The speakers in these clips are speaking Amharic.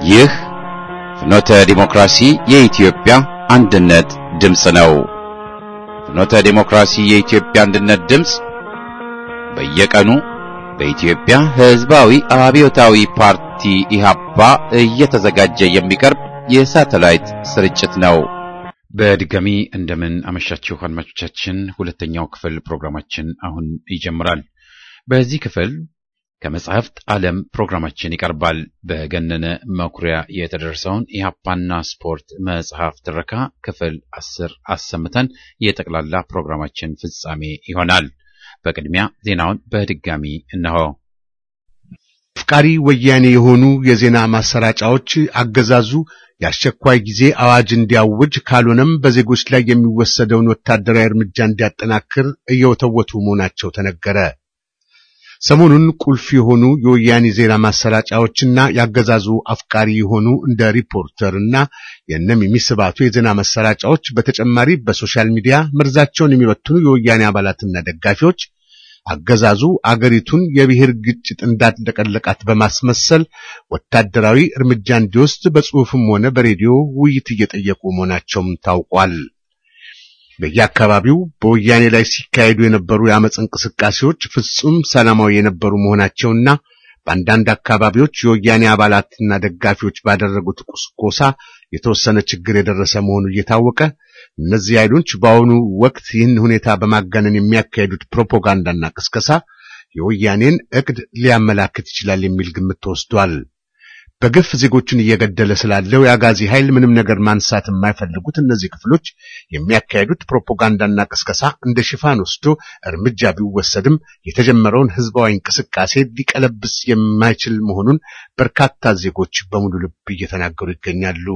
ይህ ፍኖተ ዲሞክራሲ የኢትዮጵያ አንድነት ድምፅ ነው። ፍኖተ ዲሞክራሲ የኢትዮጵያ አንድነት ድምፅ በየቀኑ በኢትዮጵያ ሕዝባዊ አብዮታዊ ፓርቲ ኢህአፓ እየተዘጋጀ የሚቀርብ የሳተላይት ስርጭት ነው። በድጋሚ እንደምን አመሻችሁ አድማጮቻችን። ሁለተኛው ክፍል ፕሮግራማችን አሁን ይጀምራል። በዚህ ክፍል ከመጽሐፍት ዓለም ፕሮግራማችን ይቀርባል። በገነነ መኩሪያ የተደረሰውን ኢህአፓና ስፖርት መጽሐፍ ትረካ ክፍል አስር አሰምተን የጠቅላላ ፕሮግራማችን ፍጻሜ ይሆናል። በቅድሚያ ዜናውን በድጋሚ እነሆ። አፍቃሪ ወያኔ የሆኑ የዜና ማሰራጫዎች አገዛዙ የአስቸኳይ ጊዜ አዋጅ እንዲያውጅ ካልሆነም በዜጎች ላይ የሚወሰደውን ወታደራዊ እርምጃ እንዲያጠናክር እየወተወቱ መሆናቸው ተነገረ። ሰሞኑን ቁልፍ የሆኑ የወያኔ ዜና ማሰራጫዎችና ያገዛዙ አፍቃሪ የሆኑ እንደ ሪፖርተር እና የነሚሚ ስባቱ የዜና ማሰራጫዎች በተጨማሪ በሶሻል ሚዲያ መርዛቸውን የሚበትኑ የወያኔ አባላትና ደጋፊዎች አገዛዙ አገሪቱን የብሔር ግጭት እንዳጥለቀለቃት በማስመሰል ወታደራዊ እርምጃ እንዲወስድ በጽሑፍም ሆነ በሬዲዮ ውይይት እየጠየቁ መሆናቸውም ታውቋል። በየአካባቢው በወያኔ ላይ ሲካሄዱ የነበሩ የአመፅ እንቅስቃሴዎች ፍጹም ሰላማዊ የነበሩ መሆናቸውና በአንዳንድ አካባቢዎች የወያኔ አባላትና ደጋፊዎች ባደረጉት ቁስቆሳ የተወሰነ ችግር የደረሰ መሆኑ እየታወቀ እነዚህ ኃይሎች በአሁኑ ወቅት ይህን ሁኔታ በማጋነን የሚያካሄዱት ፕሮፓጋንዳና ቅስቀሳ የወያኔን እቅድ ሊያመላክት ይችላል የሚል ግምት ተወስዷል። በግፍ ዜጎችን እየገደለ ስላለው የአጋዚ ኃይል ምንም ነገር ማንሳት የማይፈልጉት እነዚህ ክፍሎች የሚያካሄዱት ፕሮፓጋንዳና ቅስቀሳ እንደ ሽፋን ወስዶ እርምጃ ቢወሰድም የተጀመረውን ህዝባዊ እንቅስቃሴ ሊቀለብስ የማይችል መሆኑን በርካታ ዜጎች በሙሉ ልብ እየተናገሩ ይገኛሉ።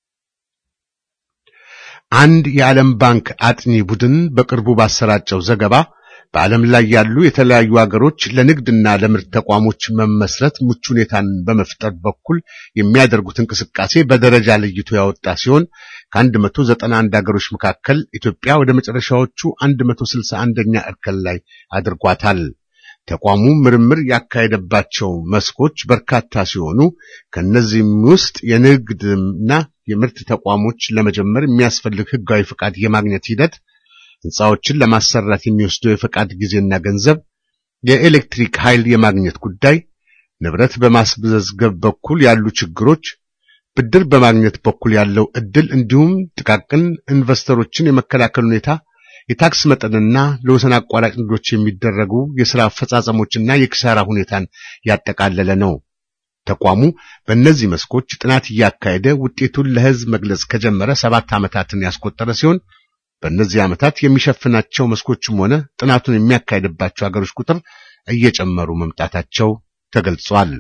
አንድ የዓለም ባንክ አጥኚ ቡድን በቅርቡ ባሰራጨው ዘገባ በዓለም ላይ ያሉ የተለያዩ ሀገሮች ለንግድና ለምርት ተቋሞች መመስረት ምቹ ሁኔታን በመፍጠር በኩል የሚያደርጉት እንቅስቃሴ በደረጃ ለይቶ ያወጣ ሲሆን ከ191 ሀገሮች መካከል ኢትዮጵያ ወደ መጨረሻዎቹ 161ኛ እርከን ላይ አድርጓታል። ተቋሙ ምርምር ያካሄደባቸው መስኮች በርካታ ሲሆኑ ከነዚህም ውስጥ የንግድና የምርት ተቋሞች ለመጀመር የሚያስፈልግ ህጋዊ ፈቃድ የማግኘት ሂደት ህንፃዎችን ለማሰራት የሚወስደው የፈቃድ ጊዜና ገንዘብ፣ የኤሌክትሪክ ኃይል የማግኘት ጉዳይ፣ ንብረት በማስመዝገብ በኩል ያሉ ችግሮች፣ ብድር በማግኘት በኩል ያለው እድል እንዲሁም ጥቃቅን ኢንቨስተሮችን የመከላከል ሁኔታ፣ የታክስ መጠንና ለወሰን አቋራጭ ንግዶች የሚደረጉ የሥራ አፈጻጸሞችና የኪሳራ ሁኔታን ያጠቃለለ ነው። ተቋሙ በእነዚህ መስኮች ጥናት እያካሄደ ውጤቱን ለህዝብ መግለጽ ከጀመረ ሰባት ዓመታትን ያስቆጠረ ሲሆን በእነዚህ ዓመታት የሚሸፍናቸው መስኮችም ሆነ ጥናቱን የሚያካሄድባቸው ሀገሮች ቁጥር እየጨመሩ መምጣታቸው ተገልጿል።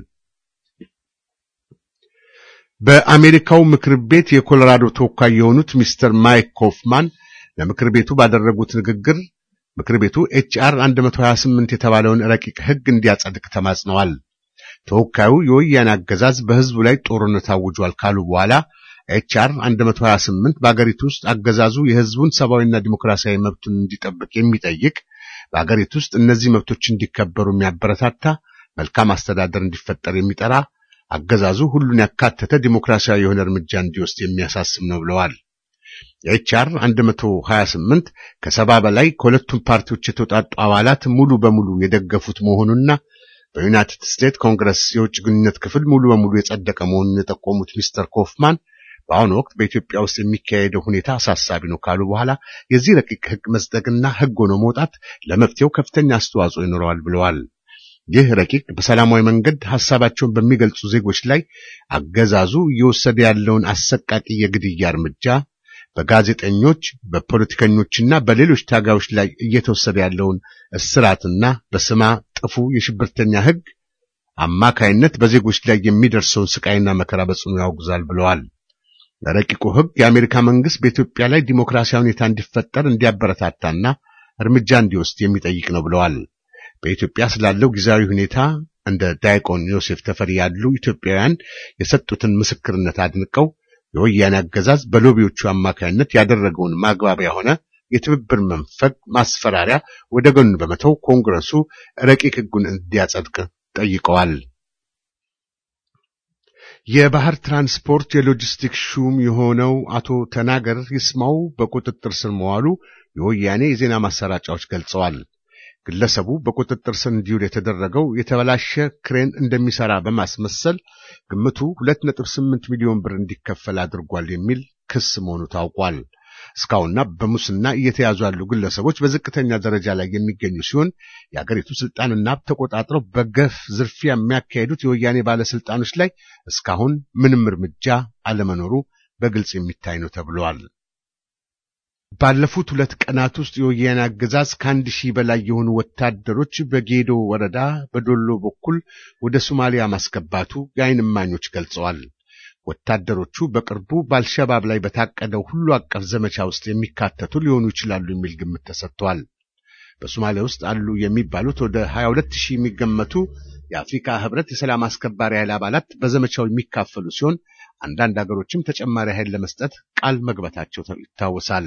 በአሜሪካው ምክር ቤት የኮሎራዶ ተወካይ የሆኑት ሚስተር ማይክ ኮፍማን ለምክር ቤቱ ባደረጉት ንግግር ምክር ቤቱ ኤችአር 128 የተባለውን ረቂቅ ሕግ እንዲያጸድቅ ተማጽነዋል። ተወካዩ የወያኔ አገዛዝ በሕዝቡ ላይ ጦርነት አውጇል ካሉ በኋላ ኤችአር 128 በአገሪቱ ውስጥ አገዛዙ የሕዝቡን ሰብአዊና ዲሞክራሲያዊ መብቱን እንዲጠብቅ የሚጠይቅ በአገሪቱ ውስጥ እነዚህ መብቶች እንዲከበሩ የሚያበረታታ መልካም አስተዳደር እንዲፈጠር የሚጠራ አገዛዙ ሁሉን ያካተተ ዲሞክራሲያዊ የሆነ እርምጃ እንዲወስድ የሚያሳስብ ነው ብለዋል። የኤችአር 128 ከሰባ በላይ ከሁለቱም ፓርቲዎች የተውጣጡ አባላት ሙሉ በሙሉ የደገፉት መሆኑና በዩናይትድ ስቴትስ ኮንግረስ የውጭ ግንኙነት ክፍል ሙሉ በሙሉ የጸደቀ መሆኑን የጠቆሙት ሚስተር ኮፍማን በአሁኑ ወቅት በኢትዮጵያ ውስጥ የሚካሄደው ሁኔታ አሳሳቢ ነው ካሉ በኋላ የዚህ ረቂቅ ሕግ መጽደቅና ሕግ ሆኖ መውጣት ለመፍትሄው ከፍተኛ አስተዋጽኦ ይኖረዋል ብለዋል። ይህ ረቂቅ በሰላማዊ መንገድ ሐሳባቸውን በሚገልጹ ዜጎች ላይ አገዛዙ እየወሰደ ያለውን አሰቃቂ የግድያ እርምጃ በጋዜጠኞች በፖለቲከኞችና በሌሎች ታጋዮች ላይ እየተወሰደ ያለውን እስራትና በስማ ጥፉ የሽብርተኛ ሕግ አማካይነት በዜጎች ላይ የሚደርሰውን ስቃይና መከራ በጽኑ ያወግዛል ብለዋል። ረቂቁ ሕግ የአሜሪካ መንግስት በኢትዮጵያ ላይ ዲሞክራሲያዊ ሁኔታ እንዲፈጠር እንዲያበረታታና እርምጃ እንዲወስድ የሚጠይቅ ነው ብለዋል። በኢትዮጵያ ስላለው ጊዜያዊ ሁኔታ እንደ ዳይቆን ዮሴፍ ተፈሪ ያሉ ኢትዮጵያውያን የሰጡትን ምስክርነት አድንቀው የወያኔ አገዛዝ በሎቢዎቹ አማካይነት ያደረገውን ማግባቢያ ሆነ የትብብር መንፈግ ማስፈራሪያ ወደ ጎን በመተው ኮንግረሱ ረቂቅ ሕጉን እንዲያጸድቅ ጠይቀዋል። የባህር ትራንስፖርት የሎጂስቲክ ሹም የሆነው አቶ ተናገር ይስማው በቁጥጥር ስር መዋሉ የወያኔ የዜና ማሰራጫዎች ገልጸዋል። ግለሰቡ በቁጥጥር ስር እንዲውል የተደረገው የተበላሸ ክሬን እንደሚሰራ በማስመሰል ግምቱ 2.8 ሚሊዮን ብር እንዲከፈል አድርጓል የሚል ክስ መሆኑ ታውቋል። እስካሁንና በሙስና እየተያዙ ያሉ ግለሰቦች በዝቅተኛ ደረጃ ላይ የሚገኙ ሲሆን የአገሪቱ ስልጣንና ሀብት ተቆጣጥረው በገፍ ዝርፊያ የሚያካሄዱት የወያኔ ባለስልጣኖች ላይ እስካሁን ምንም እርምጃ አለመኖሩ በግልጽ የሚታይ ነው ተብሏል። ባለፉት ሁለት ቀናት ውስጥ የወያኔ አገዛዝ ከአንድ ሺህ በላይ የሆኑ ወታደሮች በጌዶ ወረዳ በዶሎ በኩል ወደ ሶማሊያ ማስገባቱ የዓይን እማኞች ገልጸዋል። ወታደሮቹ በቅርቡ በአልሸባብ ላይ በታቀደው ሁሉ አቀፍ ዘመቻ ውስጥ የሚካተቱ ሊሆኑ ይችላሉ የሚል ግምት ተሰጥቷል። በሶማሊያ ውስጥ አሉ የሚባሉት ወደ 22 ሺህ የሚገመቱ የአፍሪካ ህብረት የሰላም አስከባሪ ኃይል አባላት በዘመቻው የሚካፈሉ ሲሆን አንዳንድ አገሮችም ተጨማሪ ኃይል ለመስጠት ቃል መግባታቸው ይታወሳል።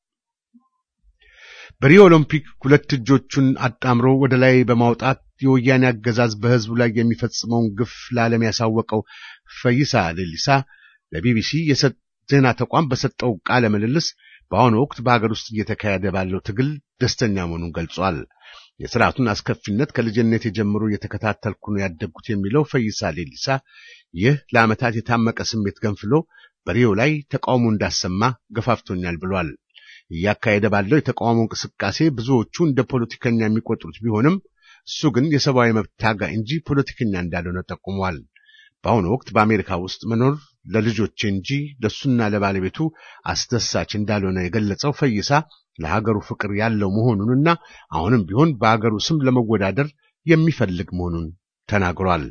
በሪዮ ኦሎምፒክ ሁለት እጆቹን አጣምሮ ወደ ላይ በማውጣት የወያኔ አገዛዝ በህዝቡ ላይ የሚፈጽመውን ግፍ ለዓለም ያሳወቀው ፈይሳ ሌሊሳ ለቢቢሲ የዜና ተቋም በሰጠው ቃለ ምልልስ በአሁኑ ወቅት በሀገር ውስጥ እየተካሄደ ባለው ትግል ደስተኛ መሆኑን ገልጿል። የስርዓቱን አስከፊነት ከልጅነት ጀምሮ እየተከታተልኩ ነው ያደግኩት የሚለው ፈይሳ ሌሊሳ ይህ ለዓመታት የታመቀ ስሜት ገንፍሎ በሪዮ ላይ ተቃውሞ እንዳሰማ ገፋፍቶኛል ብሏል። እያካሄደ ባለው የተቃውሞ እንቅስቃሴ ብዙዎቹ እንደ ፖለቲከኛ የሚቆጥሩት ቢሆንም እሱ ግን የሰብአዊ መብት ታጋይ እንጂ ፖለቲከኛ እንዳልሆነ ጠቁሟል። በአሁኑ ወቅት በአሜሪካ ውስጥ መኖር ለልጆቼ እንጂ ለሱና ለባለቤቱ አስደሳች እንዳልሆነ የገለጸው ፈይሳ ለሀገሩ ፍቅር ያለው መሆኑንና አሁንም ቢሆን በሀገሩ ስም ለመወዳደር የሚፈልግ መሆኑን ተናግሯል።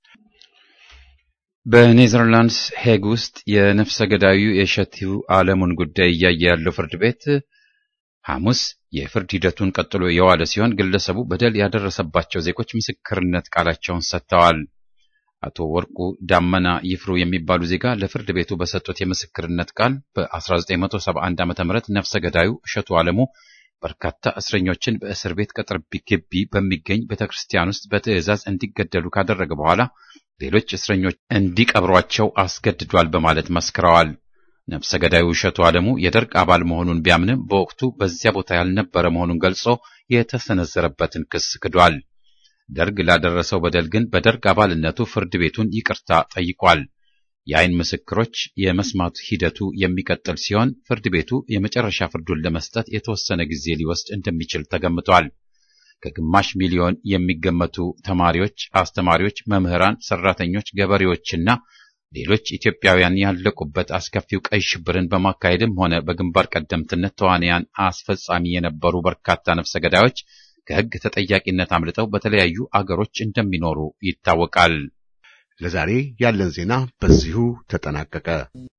በኔዘርላንድስ ሄግ ውስጥ የነፍሰ ገዳዩ የሸቱ ዓለሙን ጉዳይ እያየ ያለው ፍርድ ቤት ሐሙስ የፍርድ ሂደቱን ቀጥሎ የዋለ ሲሆን ግለሰቡ በደል ያደረሰባቸው ዜጎች ምስክርነት ቃላቸውን ሰጥተዋል። አቶ ወርቁ ዳመና ይፍሩ የሚባሉ ዜጋ ለፍርድ ቤቱ በሰጡት የምስክርነት ቃል በ1971 ዓ ም ነፍሰ ገዳዩ እሸቱ ዓለሙ በርካታ እስረኞችን በእስር ቤት ቅጥር ግቢ በሚገኝ ቤተ ክርስቲያን ውስጥ በትዕዛዝ እንዲገደሉ ካደረገ በኋላ ሌሎች እስረኞች እንዲቀብሯቸው አስገድዷል በማለት መስክረዋል። ነፍሰ ገዳዩ እሸቱ ዓለሙ የደርግ አባል መሆኑን ቢያምንም በወቅቱ በዚያ ቦታ ያልነበረ መሆኑን ገልጾ የተሰነዘረበትን ክስ ክዷል። ደርግ ላደረሰው በደል ግን በደርግ አባልነቱ ፍርድ ቤቱን ይቅርታ ጠይቋል። የአይን ምስክሮች የመስማት ሂደቱ የሚቀጥል ሲሆን ፍርድ ቤቱ የመጨረሻ ፍርዱን ለመስጠት የተወሰነ ጊዜ ሊወስድ እንደሚችል ተገምቷል። ከግማሽ ሚሊዮን የሚገመቱ ተማሪዎች፣ አስተማሪዎች፣ መምህራን፣ ሰራተኞች፣ ገበሬዎችና ሌሎች ኢትዮጵያውያን ያለቁበት አስከፊው ቀይ ሽብርን በማካሄድም ሆነ በግንባር ቀደምትነት ተዋንያን አስፈጻሚ የነበሩ በርካታ ነፍሰ ገዳዮች ከሕግ ተጠያቂነት አምልጠው በተለያዩ አገሮች እንደሚኖሩ ይታወቃል። ለዛሬ ያለን ዜና በዚሁ ተጠናቀቀ።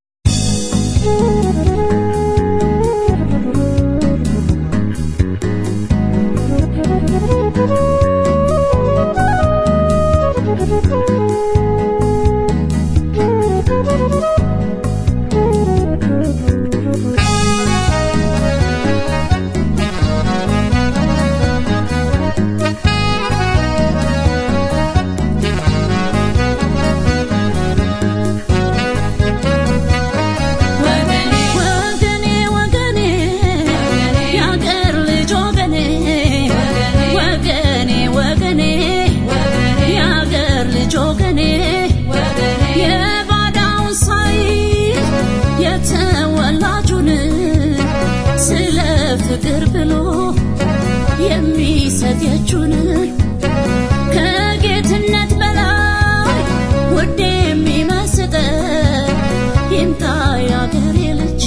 ፍቅር ብሎ የሚሰጥ የእጁን ከጌትነት በላይ ውድ የሚመስጠ ይምጣ ያገሬ ልጅ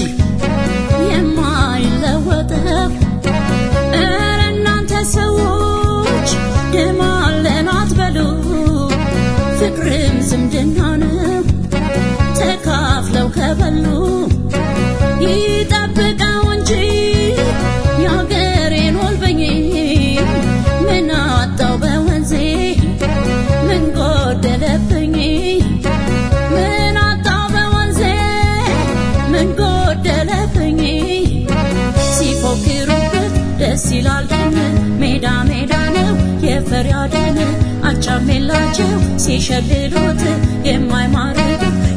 የማይለወጠው እረ እናንተ ሰዎች ደም አለን አትበሉ ፍቅርም ዝምድና ነው ተካፍለው ከበሉ ይጠብቀው እንጂ የአገሬን ወልበኝ ምን አጣው በወንዜ ምን ጎደለብኝ ምን አጣው በወንዜ ምን ጎደለብኝ ሲፎክሩበት ደስ ይላል ደን ሜዳ ሜዳ ነው የፈሪያ ደን አቻም የላቸው ሲሸልሉት የማይማርክ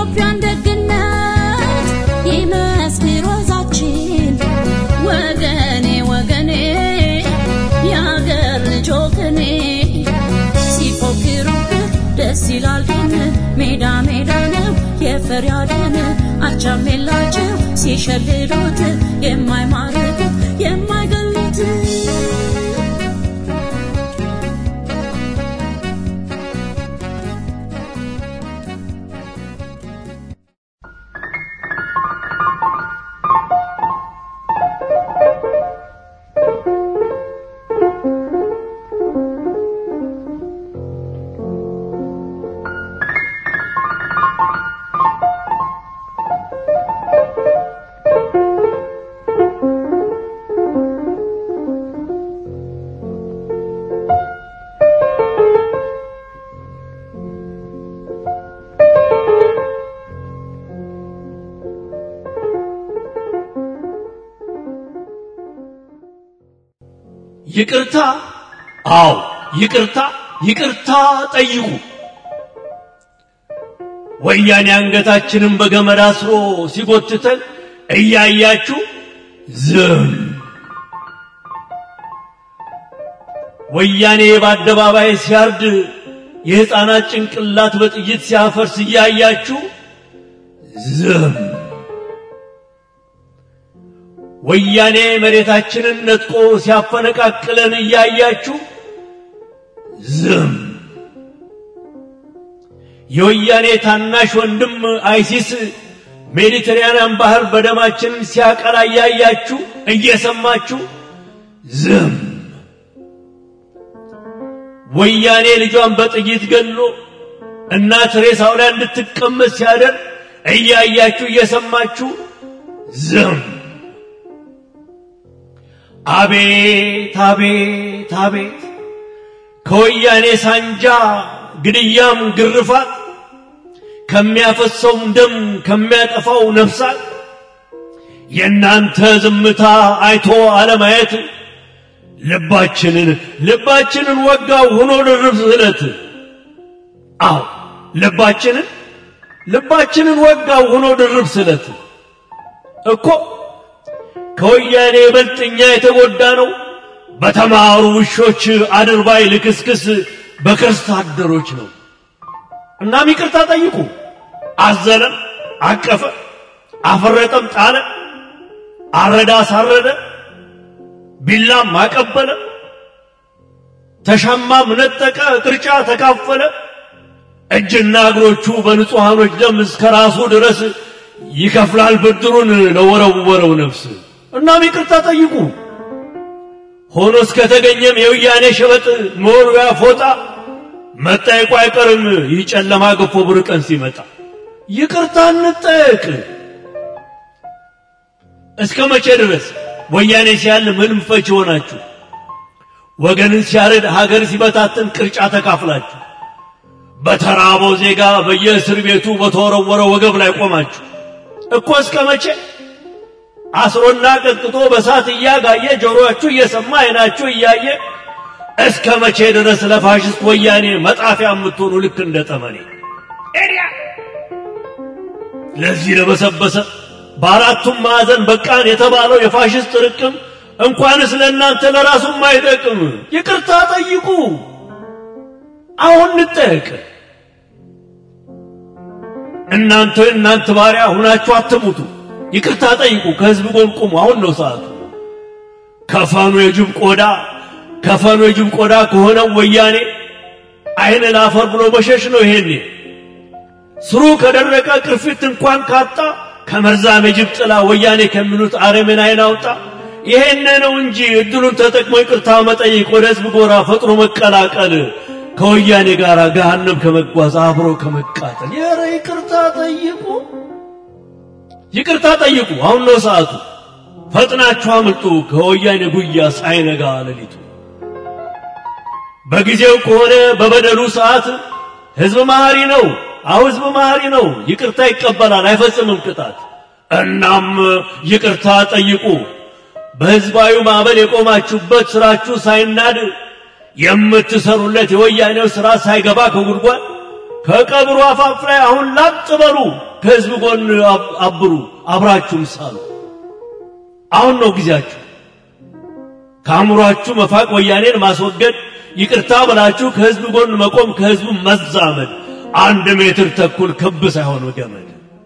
የኢትዮጵያን ደግነት ይመስክር ወዛችን ወገኔ ወገኔ የአገር ልጅ ወገኔ ሲፎክሩብህ ደስ ይላል ግን ሜዳ ሜዳ ነው የፈሪያድን አቻም የላቸው ሲሸልሉት የማይማርኩት የማይገሉት ይቅርታ አዎ ይቅርታ ይቅርታ ጠይቁ ወያኔ አንገታችንን በገመድ አስሮ ሲጎትተን እያያችሁ ዝም ወያኔ በአደባባይ ሲያርድ የሕፃናት ጭንቅላት በጥይት ሲያፈርስ እያያችሁ ዝም ወያኔ መሬታችንን ነጥቆ ሲያፈነቃቅለን እያያችሁ ዝም የወያኔ ታናሽ ወንድም አይሲስ ሜዲትራንያን ባህር በደማችን ሲያቀላ እያያችሁ እየሰማችሁ ዝም ወያኔ ልጇን በጥይት ገሎ እናት ሬሳው ላይ እንድትቀመጥ ሲያደርግ እያያችሁ እየሰማችሁ ዝም አቤት አቤት አቤት ከወያኔ ሳንጃ ግድያም ግርፋት ከሚያፈሰውም ደም ከሚያጠፋው ነፍሳት የእናንተ ዝምታ አይቶ አለማየት ልባችንን ልባችንን ወጋው ሆኖ ድርብ ስለት አዎ ልባችንን ልባችንን ወጋው ሆኖ ድርብ ስለት እኮ ከወያኔ ይበልጥ እኛ የተጎዳ ነው በተማሩ ውሾች አድርባይ ልክስክስ በከርስ አደሮች ነው እናም ይቅርታ ጠይቁ አዘለም አቀፈ አፈረጠም ጣለ አረዳ አሳረደ ቢላም አቀበለ ተሻማም ነጠቀ ቅርጫ ተካፈለ እጅና እግሮቹ በንጹሐኖች ደም እስከ ራሱ ድረስ ይከፍላል ብድሩን ለወረወረው ነፍስ እናም ይቅርታ ጠይቁ ሆኖ እስከተገኘም የውያኔ ሸበጥ መወርወያ ፎጣ መጠየቁ አይቀርም ይህ ጨለማ ገፎ ብር ቀን ሲመጣ ይቅርታ እንጠየቅ እስከ መቼ ድረስ ወያኔ ሲያል ምንም ፈች ሆናችሁ ወገንን ሲያርድ ሀገር ሲበታትን ቅርጫ ተካፍላችሁ በተራበው ዜጋ በየእስር ቤቱ በተወረወረ ወገብ ላይ ቆማችሁ እኮ እስከ መቼ አስሮና ቀጥቅጦ በሳት እያጋየ ጆሮአችሁ እየሰማ አይናችሁ እያየ እስከ መቼ ድረስ ለፋሽስት ወያኔ መጣፊያ የምትሆኑ ልክ እንደ ጠመኔ ኤሪያ ለዚህ ለበሰበሰ በአራቱም ማዕዘን በቃን የተባለው የፋሽስት ርቅም እንኳንስ ለእናንተ ለራሱም አይጠቅም ይቅርታ ጠይቁ አሁን እንጠየቅ እናንተ እናንተ ባሪያ ሁናችሁ አትሙቱ ይቅርታ ጠይቁ ከህዝብ ጎን ቁሙ አሁን ነው ሰዓቱ ከፈኑ የጅብ ቆዳ ከፈኑ የጅብ ቆዳ ከሆነው ወያኔ አይን ላፈር ብሎ መሸሽ ነው ይሄኔ ስሩ ከደረቀ ቅርፊት እንኳን ካጣ ከመርዛም የጅብ ጥላ ወያኔ ከሚሉት አረምን አይን አውጣ ይሄን ነው እንጂ እድሉን ተጠቅሞ ይቅርታ መጠየቅ ወደ ህዝብ ጎራ ፈጥኖ መቀላቀል ከወያኔ ጋር ገሃነም ከመጓዝ አብሮ ከመቃጠል የረ ይቅርታ ጠይቁ ይቅርታ ጠይቁ አሁን ነው ሰዓቱ ፈጥናችሁ አምልጡ ከወያኔ ጉያ ሳይነጋ ሌሊቱ በጊዜው ከሆነ በበደሉ ሰዓት ህዝብ መሐሪ ነው አሁ ህዝብ መሐሪ ነው ይቅርታ ይቀበላል አይፈጽምም ቅጣት እናም ይቅርታ ጠይቁ በህዝባዊ ማዕበል የቆማችሁበት ስራችሁ ሳይናድ የምትሰሩለት የወያኔው ስራ ሳይገባ ከጉድጓድ ከቀብሩ አፋፍ ላይ አሁን ላጥ በሉ ከህዝብ ጎን አብ- አብሩ፣ አብራችሁም ሳሉ። አሁን ነው ጊዜያችሁ። ከአእምሯችሁ መፋቅ፣ ወያኔን ማስወገድ፣ ይቅርታ ብላችሁ ከህዝብ ጎን መቆም፣ ከህዝቡ መዛመድ። አንድ ሜትር ተኩል ክብ ሳይሆን ገመድ።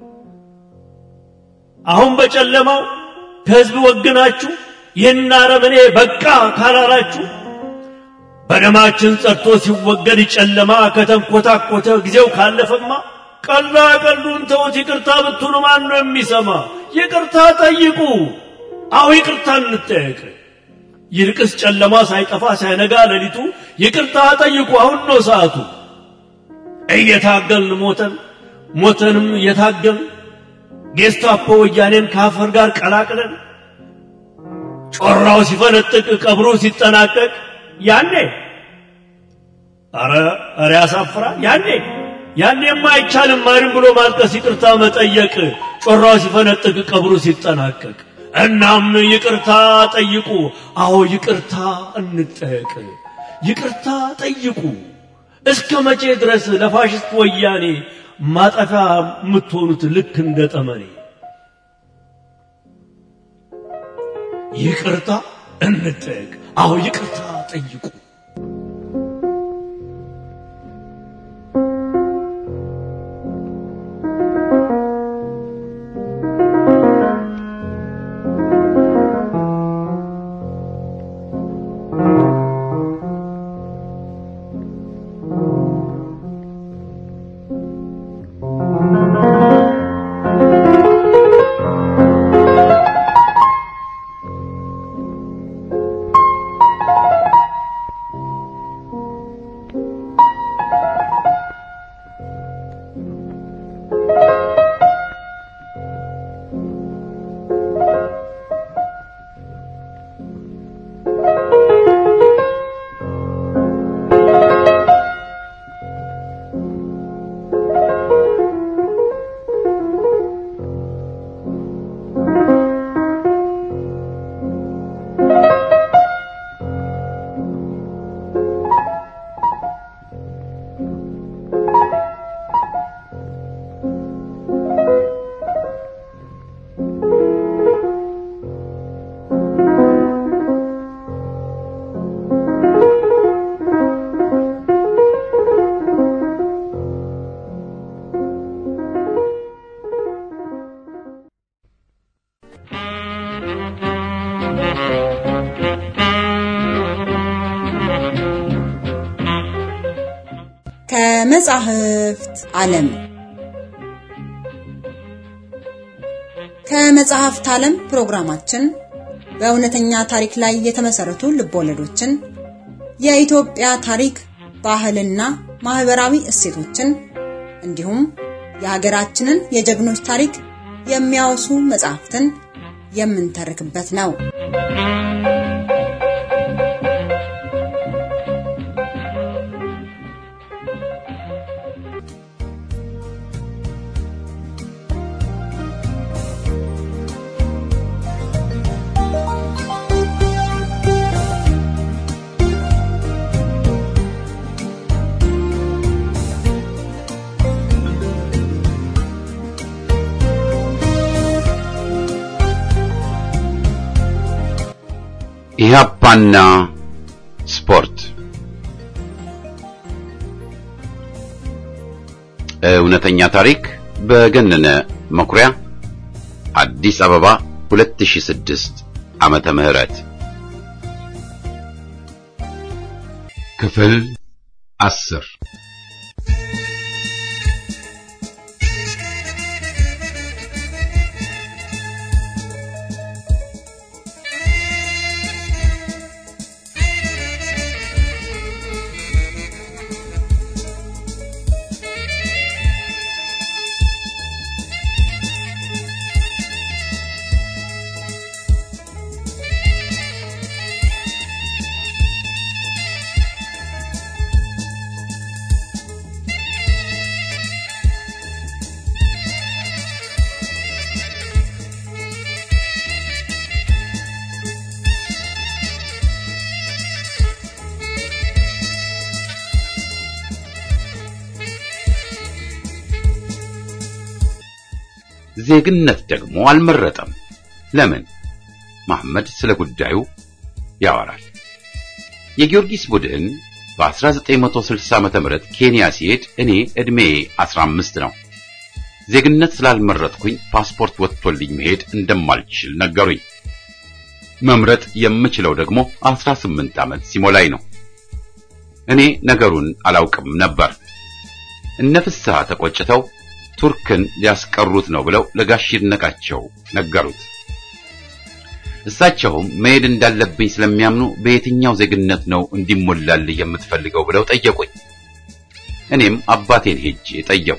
አሁን በጨለማው ከህዝብ ወግናችሁ ይህን አረመኔ በቃ ካላላችሁ በደማችን ጸድቶ ሲወገድ ጨለማ ከተንኮታኮተ ጊዜው ካለፈማ ቀላ ቀሉን ተውት። ይቅርታ ብትሉ ማን ነው የሚሰማ? ይቅርታ ጠይቁ። አሁ ይቅርታ እንጠየቅ። ይልቅስ ጨለማ ሳይጠፋ ሳይነጋ ሌሊቱ ይቅርታ ጠይቁ። አሁን ነው ሰዓቱ። እየታገልን ሞተን ሞተንም እየታገልን ጌስታፖ ወያኔን ከአፈር ጋር ቀላቅለን ጮራው ሲፈነጥቅ ቀብሩ ሲጠናቀቅ ያኔ አረ አረ ያሳፍራል። ያኔ ያኔማ አይቻልም ማንም ብሎ ማልቀስ፣ ይቅርታ መጠየቅ ጮራው ሲፈነጥቅ ቀብሩ ሲጠናቀቅ። እናም ይቅርታ ጠይቁ። አዎ ይቅርታ እንጠየቅ። ይቅርታ ጠይቁ። እስከ መቼ ድረስ ለፋሽስት ወያኔ ማጠፊያ የምትሆኑት ልክ እንደ ጠመኔ? ይቅርታ እንጠየቅ። አዎ ይቅርታ ጠይቁ። ከመጻሕፍት ዓለም ከመጽሐፍት ዓለም ፕሮግራማችን በእውነተኛ ታሪክ ላይ የተመሰረቱ ልቦለዶችን፣ የኢትዮጵያ ታሪክ፣ ባህልና ማህበራዊ እሴቶችን እንዲሁም የሀገራችንን የጀግኖች ታሪክ የሚያወሱ መጽሐፍትን የምንተርክበት ነው። ኢህአፓና ስፖርት እውነተኛ ታሪክ በገነነ መኩሪያ አዲስ አበባ 2006 ዓመተ ምህረት ክፍል አስር ዜግነት ደግሞ አልመረጠም። ለምን? መሐመድ ስለ ጉዳዩ ያወራል። የጊዮርጊስ ቡድን በ1960 ዓመተ ምህረት ኬንያ ሲሄድ እኔ ዕድሜ 15 ነው። ዜግነት ስላልመረጥኩኝ ፓስፖርት ወጥቶልኝ መሄድ እንደማልችል ነገሩኝ። መምረጥ የምችለው ደግሞ 18 ዓመት ሲሞላኝ ነው። እኔ ነገሩን አላውቅም ነበር። እነ ፍስሐ ተቆጭተው ቱርክን ሊያስቀሩት ነው ብለው ለጋሽ ይድነቃቸው ነገሩት። እሳቸውም መሄድ እንዳለብኝ ስለሚያምኑ በየትኛው ዜግነት ነው እንዲሞላልህ የምትፈልገው ብለው ጠየቁኝ። እኔም አባቴን ሄጄ ጠየቁ።